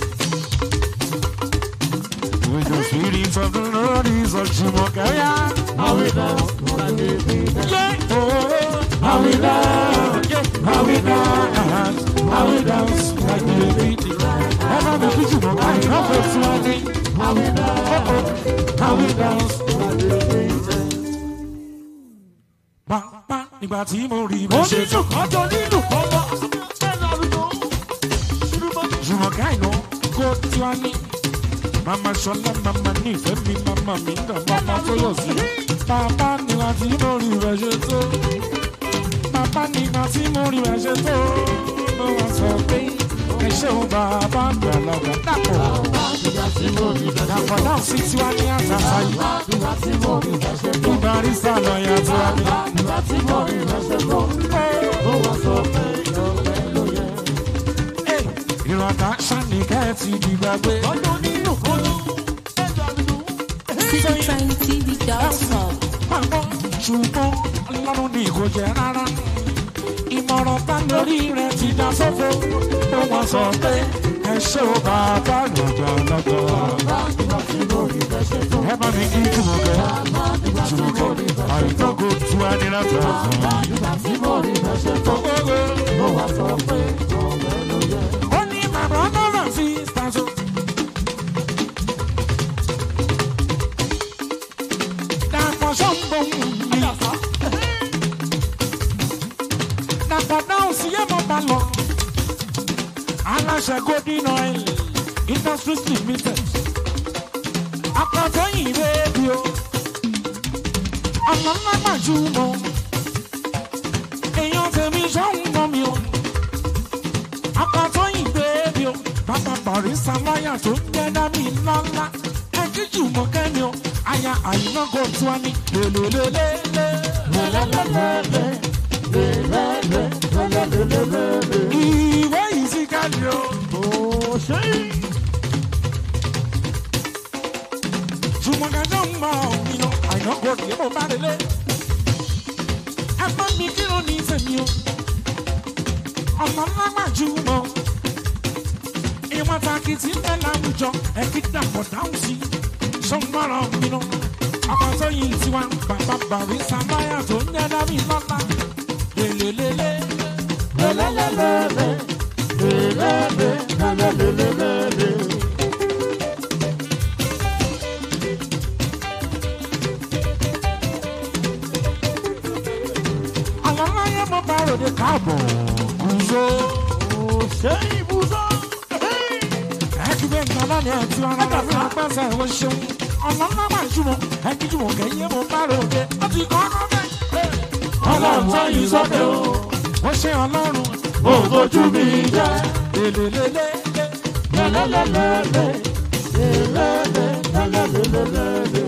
With the feelings of the Lord is a Jumokaya. àmì dance láti Yeah, oh, how we dance, yeah, how we dance, how we dance, like the beat. Ever the kitchen, no kind of a swanny. How we dance, oh, oh, how we dance. Ba, ba, nígbà tí mo rí bó ṣe tó. Onílù kọjọ nílù kọ́mọ. Ẹ̀rọ àlùkò. Ṣùgbọ́n Jùmọ̀ká iná kó tí wá ní. Màmá Ṣọlá, màmá nífẹ̀ẹ́ mi, màmá mi ń dàn, màmá tó yọ̀ sí. Bàbá nígbà tí mo rí rẹ̀ ṣe tó. Bàbá nígbà tí mo rí rẹ̀ ṣe tó. Mo wá sọ pé ẹ ṣeun bàbá àgbàlagbà dàpọ̀. Dàpọ̀ náà sì tí wá ní àtàtà yìí. Ìbárísà lọ́ọ̀yà tó wá ní. Ìrọ̀tà ṣàníkẹ́ ti di gbàgbé. kọjọ nílù kọjọ. Ẹ̀rọ àlùkò. CityTrendTV.com. Pàmò ṣùgbọ́n ọlọ́run ní kò jẹ́ rárá. Ìmọ̀ràn bá lórí rẹ̀ ti dá sófo. Ó wọ́n sọ pé ẹ ṣé o bàbá lọ́jọ́ lọ́jọ́. Ẹ bá mi kí Jùmọ̀kẹ́. Jùmọ̀kẹ́ àìtọ́kọ̀ tú wa ní láti ọ̀sán. Ó ní bàbá náírà sí Stazo. Dàpọ̀ sọ́mbọ̀ mi. Dàpọ̀ náà sí yé mo bá lọ. Aláṣẹ Golden Oil Industries Limited. Àpàtọ́ yìí rédíò. Ọ̀nà ńlá gbàjúmọ̀. Èèyàn tèmi sọ́hún mọ́ mi o. Àpàtọ́ yìí rédíò. Bàbá Bàrísà láyà tó ń jẹ́ dábì ńláńlá. Ẹ jíjù mọ́ kẹ́mi o. Aya àyìnbó kò tún wá ní lélelélélé. Ìwé yìí sí káàdì o. Òṣèlú. Jùmọ̀gá náà mọ̀ ìnà àìná gbòdì yẹ́n mo bá délé. Ẹ bá mi kírun ní ìsẹ̀mí o. Ọ̀nà ńlá máa jùmọ̀. Ìwọ̀n takì tí ń bẹ láwùjọ ẹ kí dàpọ̀ dáhùn sí. Sọ́ngbọ́rọ̀ mi nù. Ọkọ̀ tó yin tiwa bàbá bàrí sàmáyà tó ń yẹ dábì lọ́la. Lélelélé. Àwọn aláyé mo bá ròde káàbọ̀. Gùzó. Òṣèlú ibùsọ̀. Ẹ kí gbẹ̀ngàn lọ́nà àti ọ̀rọ̀ rẹ̀ fún apẹ́sẹ̀ ìwọ ṣeun ọlọ́lá máa jùmọ̀ ẹni jùmọ̀ kẹ́yìn mo bá rò dé ó ti kọ́ ọ́ bẹ́ẹ̀. ọlọ́run tó yí sókè o ó ṣe ọlọ́run ò fojú mi jẹ́ lélelélé lẹ́lẹ́lẹ́lẹ́lẹ́ lẹ́lẹ́lẹ́lẹ́lẹ́lẹ́lẹ́.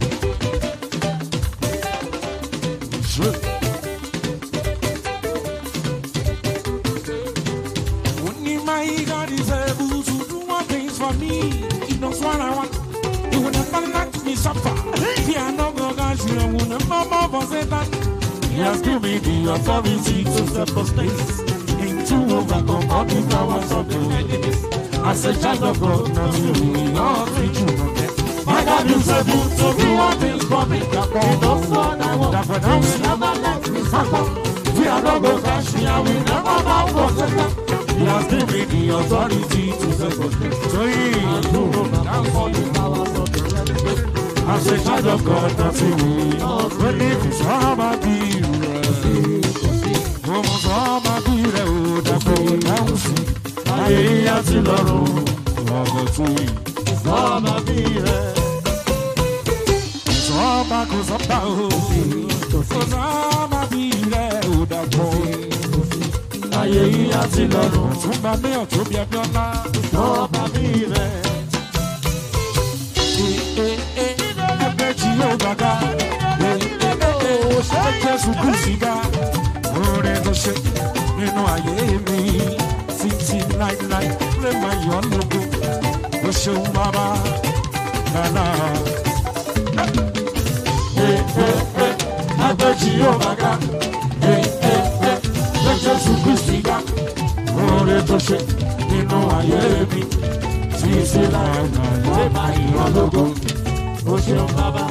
Only my God is able to do more things for me. He knows what I want. He will never let me suffer. Fear no go gosh, you will never more for Satan. He has given me the authority to step the space into overcome all the powers of the enemies. As a child of God, now you will not reach you forget. My God is able to do all things for me. He knows what I want. That when He I'm will never let me suffer. Fear no go crash me. I will never bow for Satan. He has given me the authority to step the space. So he Down all the powers of the enemy. As a child of God, nothing will When it is all about the Mo sọ ma bí rẹ̀ ò dàpọ̀ dáhùn sí. Ayé yíyá ti lọ́rùn ọ̀gọ̀ tún yìí. Sọ́ọ̀mà bí rẹ̀. Sọ́ọ́bà kò sọ́bà o. Kò sọ́ọ́bà bí rẹ̀ ò dàpọ̀. Ayé yìí á ti lọ́rùn. Túnbà ní ọ̀tún bí ẹbí ọlá. Sọ́ọ̀mà bí rẹ̀. Ẹgbẹ́ tí yóò gbàgá. Ṣé Jésù kù síga? Orin tó ṣe nínú ayé mi. Títí láíláí lè máa yọ̀ ọ́ lógo. Ó ṣeun bàbá. Bàbá. Ẹgbẹ́ tí yóò máa ga. Ṣé Jésù kù síga? Orin tó ṣe nínú ayé mi. Títí láíláí lè máa yọ̀ ọ́ lógo. Ó ṣeun bàbá.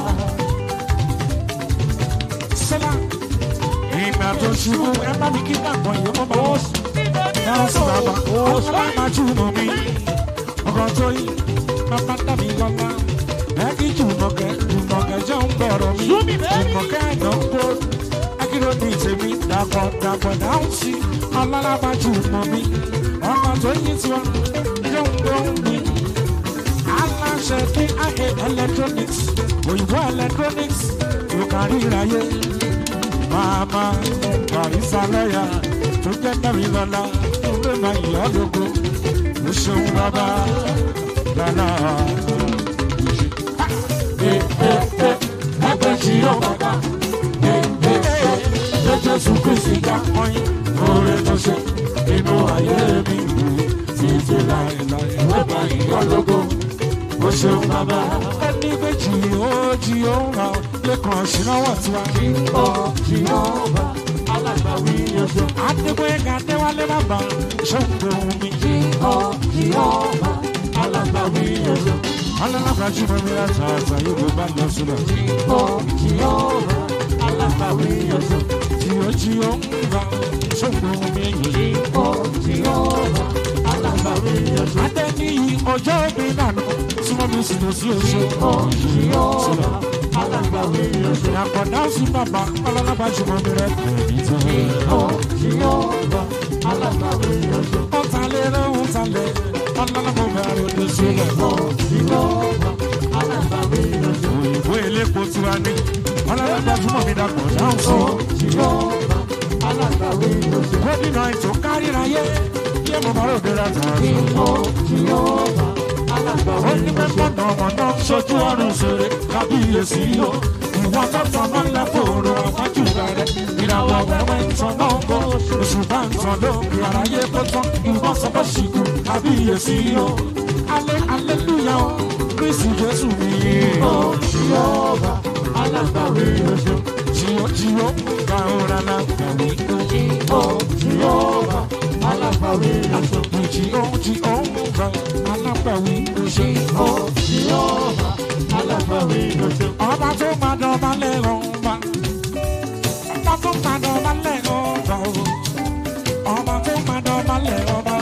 Sẹ́lá. Ìgbà tó ṣubú ẹ bá mi kí dàgbọ́ yìí mo bá wọ́n sùn. Dáhùn sí bàbá, ọ̀ṣọ́ máa jùmọ̀ mi. Ọkọ̀ tó yí, bàbá dàbí lọ́lá. Ẹ kí jùmọ̀kẹ́, jùmọ̀kẹ́ jẹ́ ń gbọ̀rọ̀ mi. Jùmọ̀kẹ́ àná ń gbó. Akíro ní tèmi, dàpọ̀ dàpọ̀ dáhùn sí. Ọlọ́lá máa jùmọ̀ mi. Ọkọ̀ tó yí tiwa, jẹ́ ń gbọ́ mi. Aláṣẹ ní ayé electronics, òyìnbó electronics, ló kárí ìráyé mama àrísàlẹ́yà tó jẹ́ tẹ̀mí lọ́la tó lè máa yọ̀ ọ́ lógo ó ṣeun bàbá lọ́la. Ẹgbẹ́ tí yóò máa ga. Ṣé Jésù Kristi ká ọyìn oore tó ṣe inú ayé mi títí láéláé Ìwé bá ìyọ́ lógo. ó ṣeun bàbá. Ẹni pé jì ó jì ó ń ra lẹ́kàn ṣìnáwó tiwa. Ó tí yóò bá alágbàwí ọjọ́. Adégbéga Adéwálé bàbá ṣòǹgbò mi. Ó tí yóò bá alágbàwí ọjọ́. Ọlọ́lọ́pàá jí mo rí àtà àtà yóò gbé bá lọ sílẹ̀. Ó tí yóò bá alágbàwí ọjọ́. Tí ó jí ó ń ra ṣòǹgbò mi yìí. Ó tí yóò bá alágbàwí ọjọ́. Adé ní ọjọ́ mi nànú súnmọ́ mi sì lọ sí oṣù. Ó tí yóò bá alágbàwí ọjọ́. Àkọ́dá sí bàbá ọlọ́lọ́pàá jí mo rí rẹ̀ pẹ̀lú tó. Ó tí yóò bá alágbàwí ọjọ́. Ó ta lé lóhùn ta lẹ̀ ọlọ́lọ́pàá bẹ̀rẹ̀ lọ sílẹ̀. Ó tí yóò bá alágbàwí ọjọ́. Òyìnbó elépo tiwa ní ọlọ́lọ́pàá jí mo rí dàpọ̀ dáhùn sí. Ó tí yóò bá alágbàwí ọjọ́. Gómìnà ètò káríráyé yé mo bá ròde rẹ̀ tàn. Ó tí yóò bá alágbàwí ó ní ọjọ́. mẹ́fọ́ náà ọmọ náà ṣojú ọrùn ṣeré kábíyèsí yó ìwọ tó tán náà lẹ fòrò àwájú rẹ ìràwọ̀ wẹ́wẹ́ ń tan náà bọ̀ oṣù bá ń tan lókè àráyé tó tán ìwọ sọ pé ṣìkú kábíyèsí yó alẹ́ aleluya o kristi jésù mi Ó tí yóò bá alágbàwí ọjọ́. jíó jíó gba ọ̀rá náà gbàwé Ó tí yóò bá alágbàwí ọjọ́. jíó jíó gba alágbàwí oṣù Ó tí yóò bá alágbàwí ọjọ́. ọba tó máa dọ̀bà lẹ́rọ̀ ọba ọba tó máa dọ̀bà lẹ́rọ̀ ọba o ọba tó máa dọ̀bà lẹ́rọ̀ ọba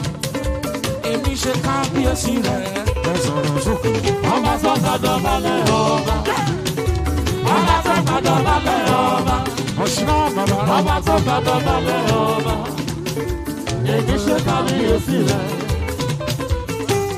èmi ṣe kábíyèsí rẹ̀ ẹ sọ̀rọ̀ sókè. Ọba tó gbàdọ̀ balẹ̀ ọba. Ọba tó gbàdọ̀ balẹ̀ ọba. ọ̀ṣìnà bàbá Ọba tó gbàdọ̀ balẹ̀ ọba. Èmi ṣe kábíyèsí rẹ̀.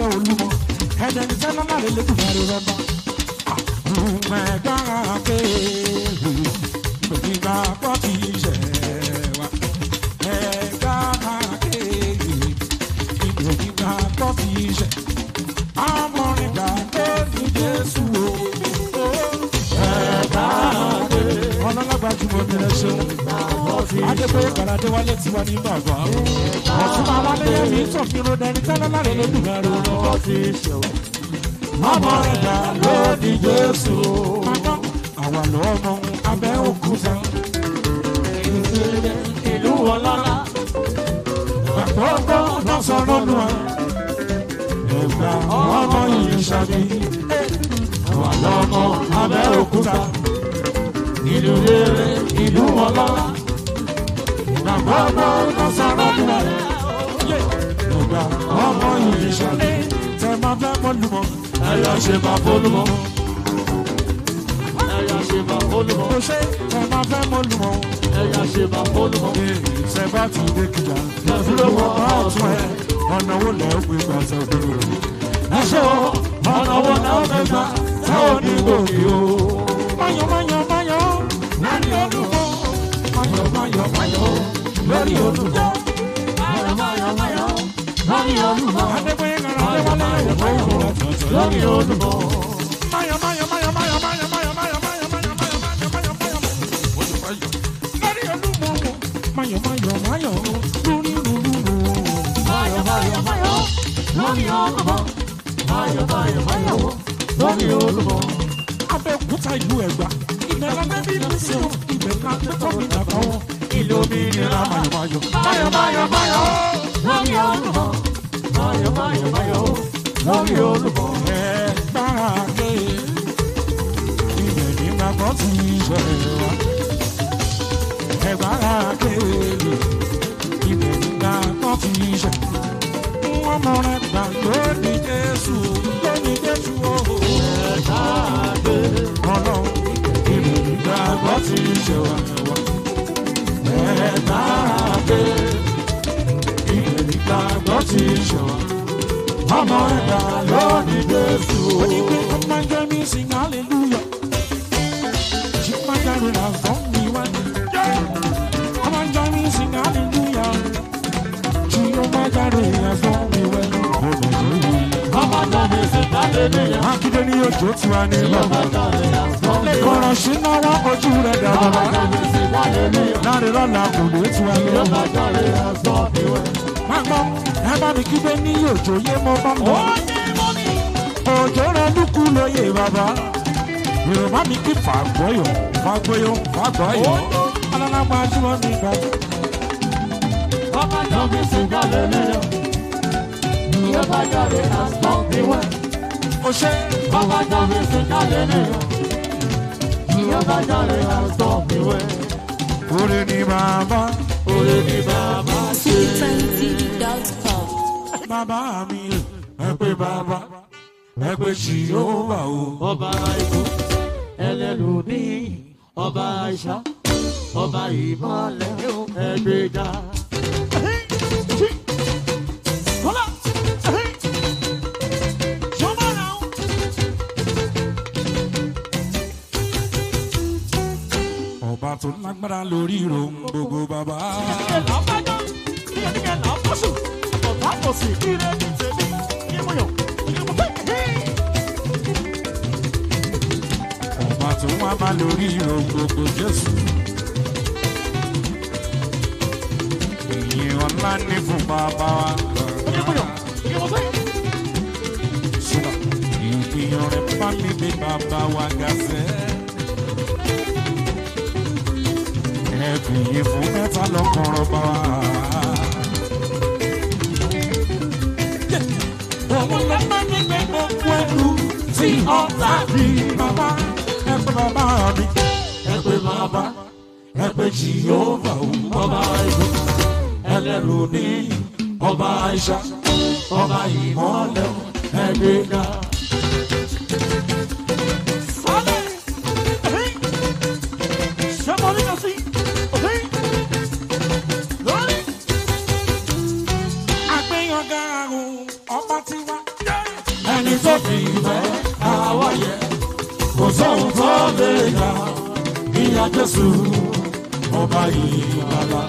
lábẹ́ olúmọ ẹ̀dẹ̀ni tẹ́lá náà lè lẹ́kùn máa rí rọ́bà. mẹ̀gbára pé nígbà pọ̀ kì í ṣẹ̀ wá. mẹ̀gbára pé nígbà pọ̀ kì í ṣẹ̀. amọ̀rìngbà tó ní jésù o. mẹ̀gbára pé ọlọ́run adébóyè kàràdé wálé tiwa ní bàbá ọ̀tún máa wálé yẹn ní sọ̀fìnrún dẹni tẹ́lẹ̀ láre lódùn ẹ̀rọ Ó ti ṣẹ̀wọ̀. ọmọ rẹ̀ dà lódì jésù mọ́tọ́ àwa lọ́mọ abẹ́ òkúta Ìlú ọlọ́lá. àgbọ̀gbọ̀ lọ́sọ̀rọ̀ nù ọ́ ẹ̀gbà ọmọ yìí ṣàbí àwa lọ́mọ abẹ́ òkúta Ìlú rere, ìlú ọlọ́lá. àgbọ̀gbọ̀ lọ́sọ̀rọ̀ nù ọ́ ẹ̀gbà ọmọ yìí ṣàbí tẹ̀ máa fẹ́ mọ́ lùmọ́ Ẹ̀yà ṣe máa fólúmọ́. Ẹ̀yà ṣe máa fólúmọ́. kò ṣe tẹ̀ máa fẹ́ mọ́ lùmọ́ Ẹ̀yà ṣe máa fólúmọ́. ṣe bá ti dé kìjà Lọ́dúró mọ́ ọ̀tún ẹ̀ ọ̀nà wo lẹ́ ó gbé gbàtẹ́ òdòdó rẹ̀. Ẹ̀ṣọ́ ọ̀nà wo náà fẹ́ gbà tá ò ní gòkè o. Máyọ̀ máyọ̀ máyọ̀ lórí olùkọ́. Máyọ̀ máyọ̀ máyọ̀ lórí olùkọ́. Máyọ̀ máyọ̀ máyọ̀ lórí olùmọ̀. Adébóyè kan Adéwálé ẹ̀yọ̀ máyọ̀ Lórí olùmọ̀. máyọ̀ máyọ̀ máyọ̀ máyọ̀ máyọ̀ máyọ̀ máyọ̀ máyọ̀ máyọ̀ máyọ̀ máyọ̀ máyọ̀ máyọ̀ máyọ̀ lórí olùmọ̀. Máyọ̀ máyọ̀ máyọ̀ lórí olùmọ̀. Máyọ̀ máyọ̀ máyọ̀ lórí olùmọ̀. Máyọ̀ máyọ̀ máyọ̀ lórí olùmọ̀. Abẹ́òkúta ìlú Ẹ̀gbá. Ibẹ̀ la bẹ́ bí mi sí o. Ibẹ̀ la bẹ́ tọ́ mi dàgbà wọn. Ìlú òmìnira. Máyọ̀ máyọ̀. Máyọ̀ máyọ̀ máyọ̀ lórí olùmọ̀. Máyọ̀ máyọ̀ máyọ̀ lórí olùmọ̀. Ẹ̀gbára ibẹ̀ ní gbàgbọ́ ti ṣẹlẹ̀ wá. Ẹ̀gbára ibẹ̀ ní gbàgbọ́ ti ṣẹ̀. Wọ́n mọ rẹ̀ gbà lónìí Jésù lónìí Jésù o. Ọlọ́run ibẹ̀ ní gbàgbọ́ ti ṣẹ̀ wá. Ẹ̀gbára ibẹ̀ ní gbàgbọ́ ti ṣẹ̀ wá ọmọ ẹ̀dá lónìí Jésù. ó ní pé ọmọ ẹgbẹ́ mi sing hallelujah. jí máa jáde rà fún mi wá. ọmọ ẹgbẹ́ mi sing hallelujah. jí ó máa jáde rà fún mi wá. Ọmọ náà mi sì dáre níyà. Mákindé ní òjò tí wàá ní bàbá. Dáre àgbọ̀n mi. Kọ̀rọ̀ sí náwó ojú rẹ̀ dà Ọmọ bàbá. náà mi sì dáre níyà. Láre lọ́la kò lè tí wàá ní bàbá. Dáre àgbọ̀n mi wẹ̀. Máa gbọ́, ẹ bá mi kígbe ní òjò yé mo bá mọ̀. òjò rẹ lukú lóye bàbá yorùbá mi kí fàgbọyọ fàgbọyọ fàgbọyọ alálágbá jùlọ mi gbà. Ọmọ náà mi sì dáre níyà. Ìyọba dáre àgbọ̀n mi wẹ̀. o ṣe Ọmọ náà mi sì dáre níyà. Ìyọba dáre àgbọ̀n mi wẹ̀. orí ni bàbá Orí ni bàbá ṣe. City20.com. bàbá mi ẹ pé bàbá ẹ pé jìhóbà o. Ọba ikú ẹlẹ́nu ní ọba àṣà ọba ìmọ̀lẹ̀ ẹgbẹ́ga. ọba tó lágbára lórí ìròhùn gbogbo bàbá. ọba tó wá bá lórí ìròhùn gbogbo jésù. ìyìn ọ̀la ní fún bàbá wa. Sùnà ìgbìyàn rẹ̀ bá mi gbé bàbá wa ga sẹ́. Ẹ fìyìn fún mẹ́ta lọ́kọ̀ọ̀rọ̀ bá wa. Òun ló bá mi gbé gbogbo ẹrù tí ọ̀tá bí bàbá. Ẹ pé bàbá mi. Ẹ pé bàbá Ẹ pé Jìhóvà òun. ọba ikú ẹlẹ́nu ní ọba àṣà ọba ìmọ̀lẹ̀ ẹgbẹ́ga. Àgbéyànga àrùn ọba tiwa. Ẹni tó fi ìfẹ́ àwọ̀ yẹ kò sóhun tó lè yà ìyá Jésù ọba ìgbàlà.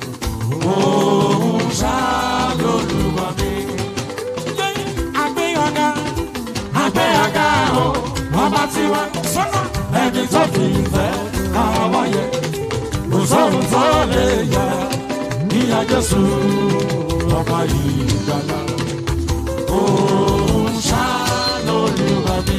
Òun ṣàlólùwà mi. Àgbéyànga Àgbéyàgá o, ọba tiwa. sọ́nà. Ẹni tó fi ìfẹ́ àwọ̀ yẹ kò sóhun tó lè yá ìyá jésù ọba ìgbàlá òun ṣá lólúwa mi.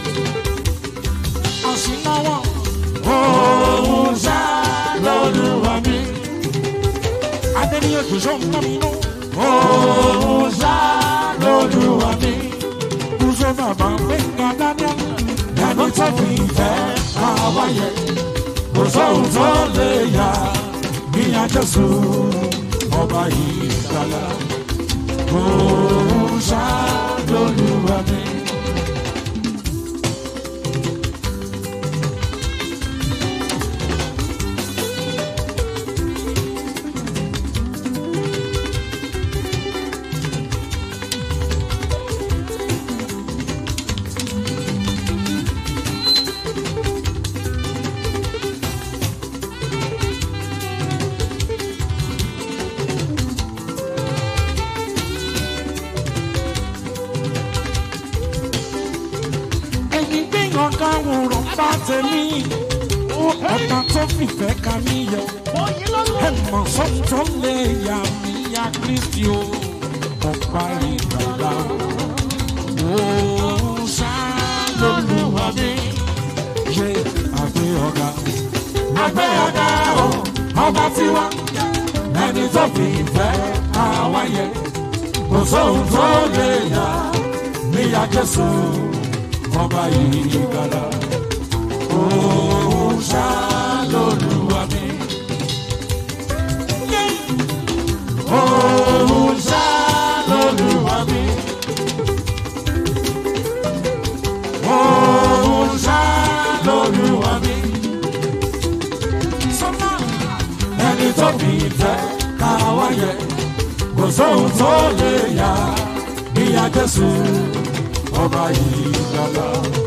àṣìnáwọ̀ òun ṣá lólúwa mi. adéníyẹ gbèsò ń tọ́ mi nú. òun ṣá lólúwa mi. kúzó bàbá gbẹ̀ngà daniel ẹni tó fi ìfẹ́ àwáyé kò sóhun tó lè yá ìyá jésù ọba ìgbàlá òun ṣá lólúwa mi. ẹ̀yin gbìyàn káwòrán bá tẹ̀mí ọ̀tá tó fìfẹ́ ka mí yọ ẹ mọ̀ sọ́hun tó lè yà mí ya kristi o ọ̀pá ìgbàlá o ṣá lólúwa mi ṣe àgbẹ̀ ọ̀gá àgbẹ̀ ọ̀gá o ọba tiwa ẹni tó fi ìfẹ́ àwáyé kò sóhun tó lè yà mí ya jésù ọba ìgbàlá òun ṣá lólúwa mi. òun ṣá lólúwa mi. òun ṣá lólúwa mi. sọ́mà ẹni tó fi ìfẹ́ ká wáyé kò sóhun tó lè yá ìyá jésù ọba ìgbàlá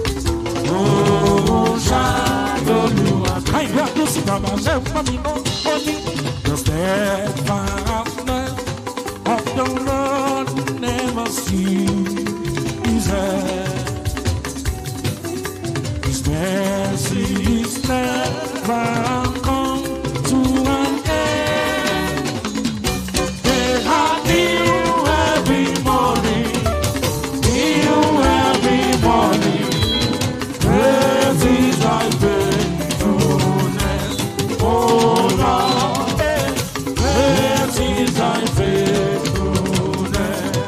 òun ṣá lólúwa. káyọ̀ àdúsí bàbá ṣe ń pọ́n mi mọ́ ó ní. the steadfastness of the Lord never ceases. His mercy is never come to an end. They are new every morning. New every morning, great is thy faithfulness, O Lord. Great is thy faithfulness.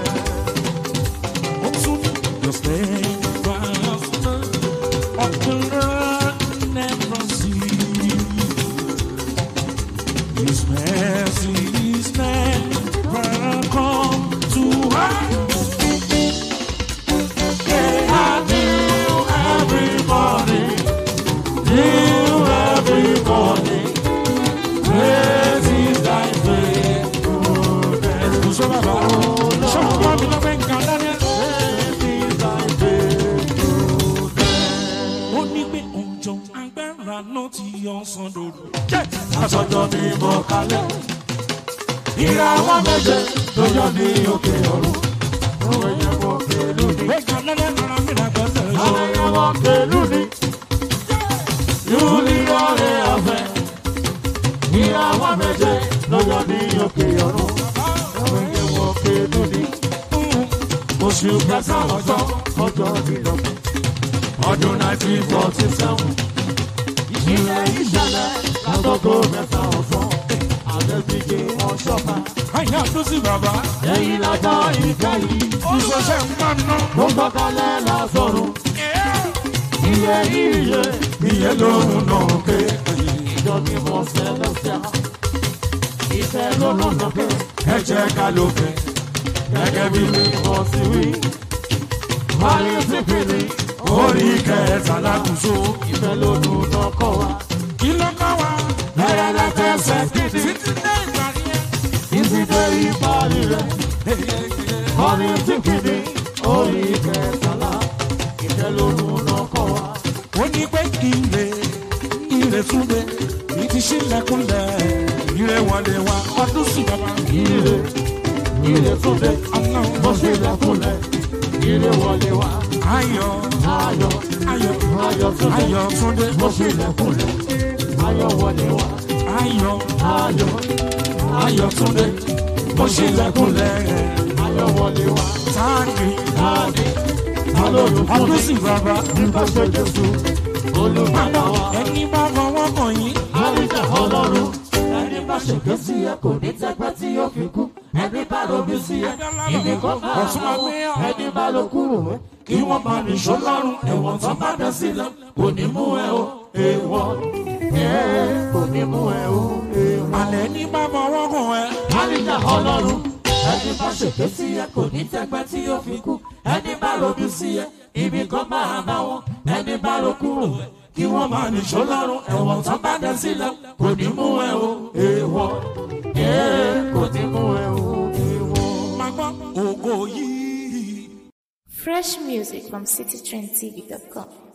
Your steadfastness of the Lord never ceases. His mercy is never come to an They are new every morning, new every morning. Great is thy faithfulness. Kùsọ́ bàbá, ṣọ́kùn bá mi lọ bẹ́ẹ̀ kan dání. Great is thy faithfulness. Ó ní pé òjò agbára ló ti yọ ọsàn lóru. Aṣọ́jọ́ ni mo kalẹ̀. Ìràwọ̀ méje ló yọ ní òkè ọ̀run. Òwe yẹn mo pẹ̀lú ní. Bẹ́ẹ̀ kan lẹ́lẹ́ rárá mi rà gbọ́dọ̀ yọ. Òwe yẹn mo pẹ̀lú ní. Yúlí ọ̀rẹ́ ọ̀fẹ́. Ìràwọ̀ méje ló yọ ní òkè ọ̀run. Òwe yẹn mo pẹ̀lú ní. Oṣù kẹsàn-án ọjọ́ ọjọ́ ìdọ̀gbọ̀n. Ọdún 1947. Ìṣẹ̀lẹ̀ ìṣẹ̀lẹ̀ lágogo mẹ́ta ọ̀sán. Àdébíje wọn ṣọ́fà. Àyà tó sí bàbá. Ẹyin lọ́jọ́ ìfẹ́ yìí. Ìṣọ̀ṣẹ́ ń bá ná. Mo gbọ́kànlẹ̀ lọ́sọ̀rùn. Iye iye. Iye lóhùn náà ké. Ìjọ ni mo sẹ́lẹ̀sẹ̀. Ìfẹ́ ló lọ́nà ké. Ẹ jẹ́ ká ló fẹ́. Gẹ́gẹ́ bí mi mo sì wí. Wálé sípìlì. Orí kẹtàlá kùsù. Ìfẹ́ ló lù náà kọ́ wa. Kí ló kọ́ wa? Bẹ́rẹ̀ lẹ́tẹ̀ẹ̀sẹ̀ gidi. Títí dé ìgbà yẹn. Títí dé ìparí rẹ̀. Orí sípìlì. Orí kẹtàlá. Ìfẹ́ ló lù náà kọ́ wa. Ó ní pé ire ire túnde ní ti ṣílẹ̀kùnlẹ̀ ire wọlé wa ọdún sí bàbá. Ire ire túnde mo ṣílẹ̀kùnlẹ̀ ire wọlé wa. Ayọ̀ ayọ̀ ayọ̀ ayọ̀ túnde mo ṣílẹ̀kùnlẹ̀ ayọ̀ wọlé wa. ayọ̀ ayọ̀ ayọ̀ túnde mo ṣílẹ̀kùnlẹ̀ ayọ̀ wọlé wá. táàgì Táàdì alólùfọ́ ọdún sì bàbá nípa ṣe Jésù olùgbàlà wa. ẹni bá fọwọ́ kàn yín Àríjà ọlọ́run ẹni bá ṣèké sí ẹ kò ní tẹ́gbẹ́ tí yóò fi kú. Ẹni bá robi sí ẹ ìní kò máa Ọ̀tún máa gbé yàn. ẹni bá ló kúrò ẹ kí wọ́n máa nìṣó lọ́rùn ẹ̀wọ̀n tán bá dẹ sílẹ̀ kò ní mú ẹ o èèwọ̀ ẹ̀ kò ní mú ẹ o èèwọ̀. alẹ́ ní bá fọwọ́ kàn ẹ́ Àríjà ọlọ́run ẹni bá ṣèké sí ẹ kò ní tẹ́gbẹ́ tí yóò fi kú. Ẹni bá robi sí ẹ ibi kan máa bá wọn ẹni bá ló kúrò ẹ kí wọ́n máa nìṣó lọ́rùn ẹ̀wọ̀n tán bá dẹ sílẹ̀ kò ní mú ẹ o èèwọ̀ ẹ̀ kò ní mú ẹ o èèwọ̀. máa gbọ́ ògo yìí. Fresh music from citytrendtv.com.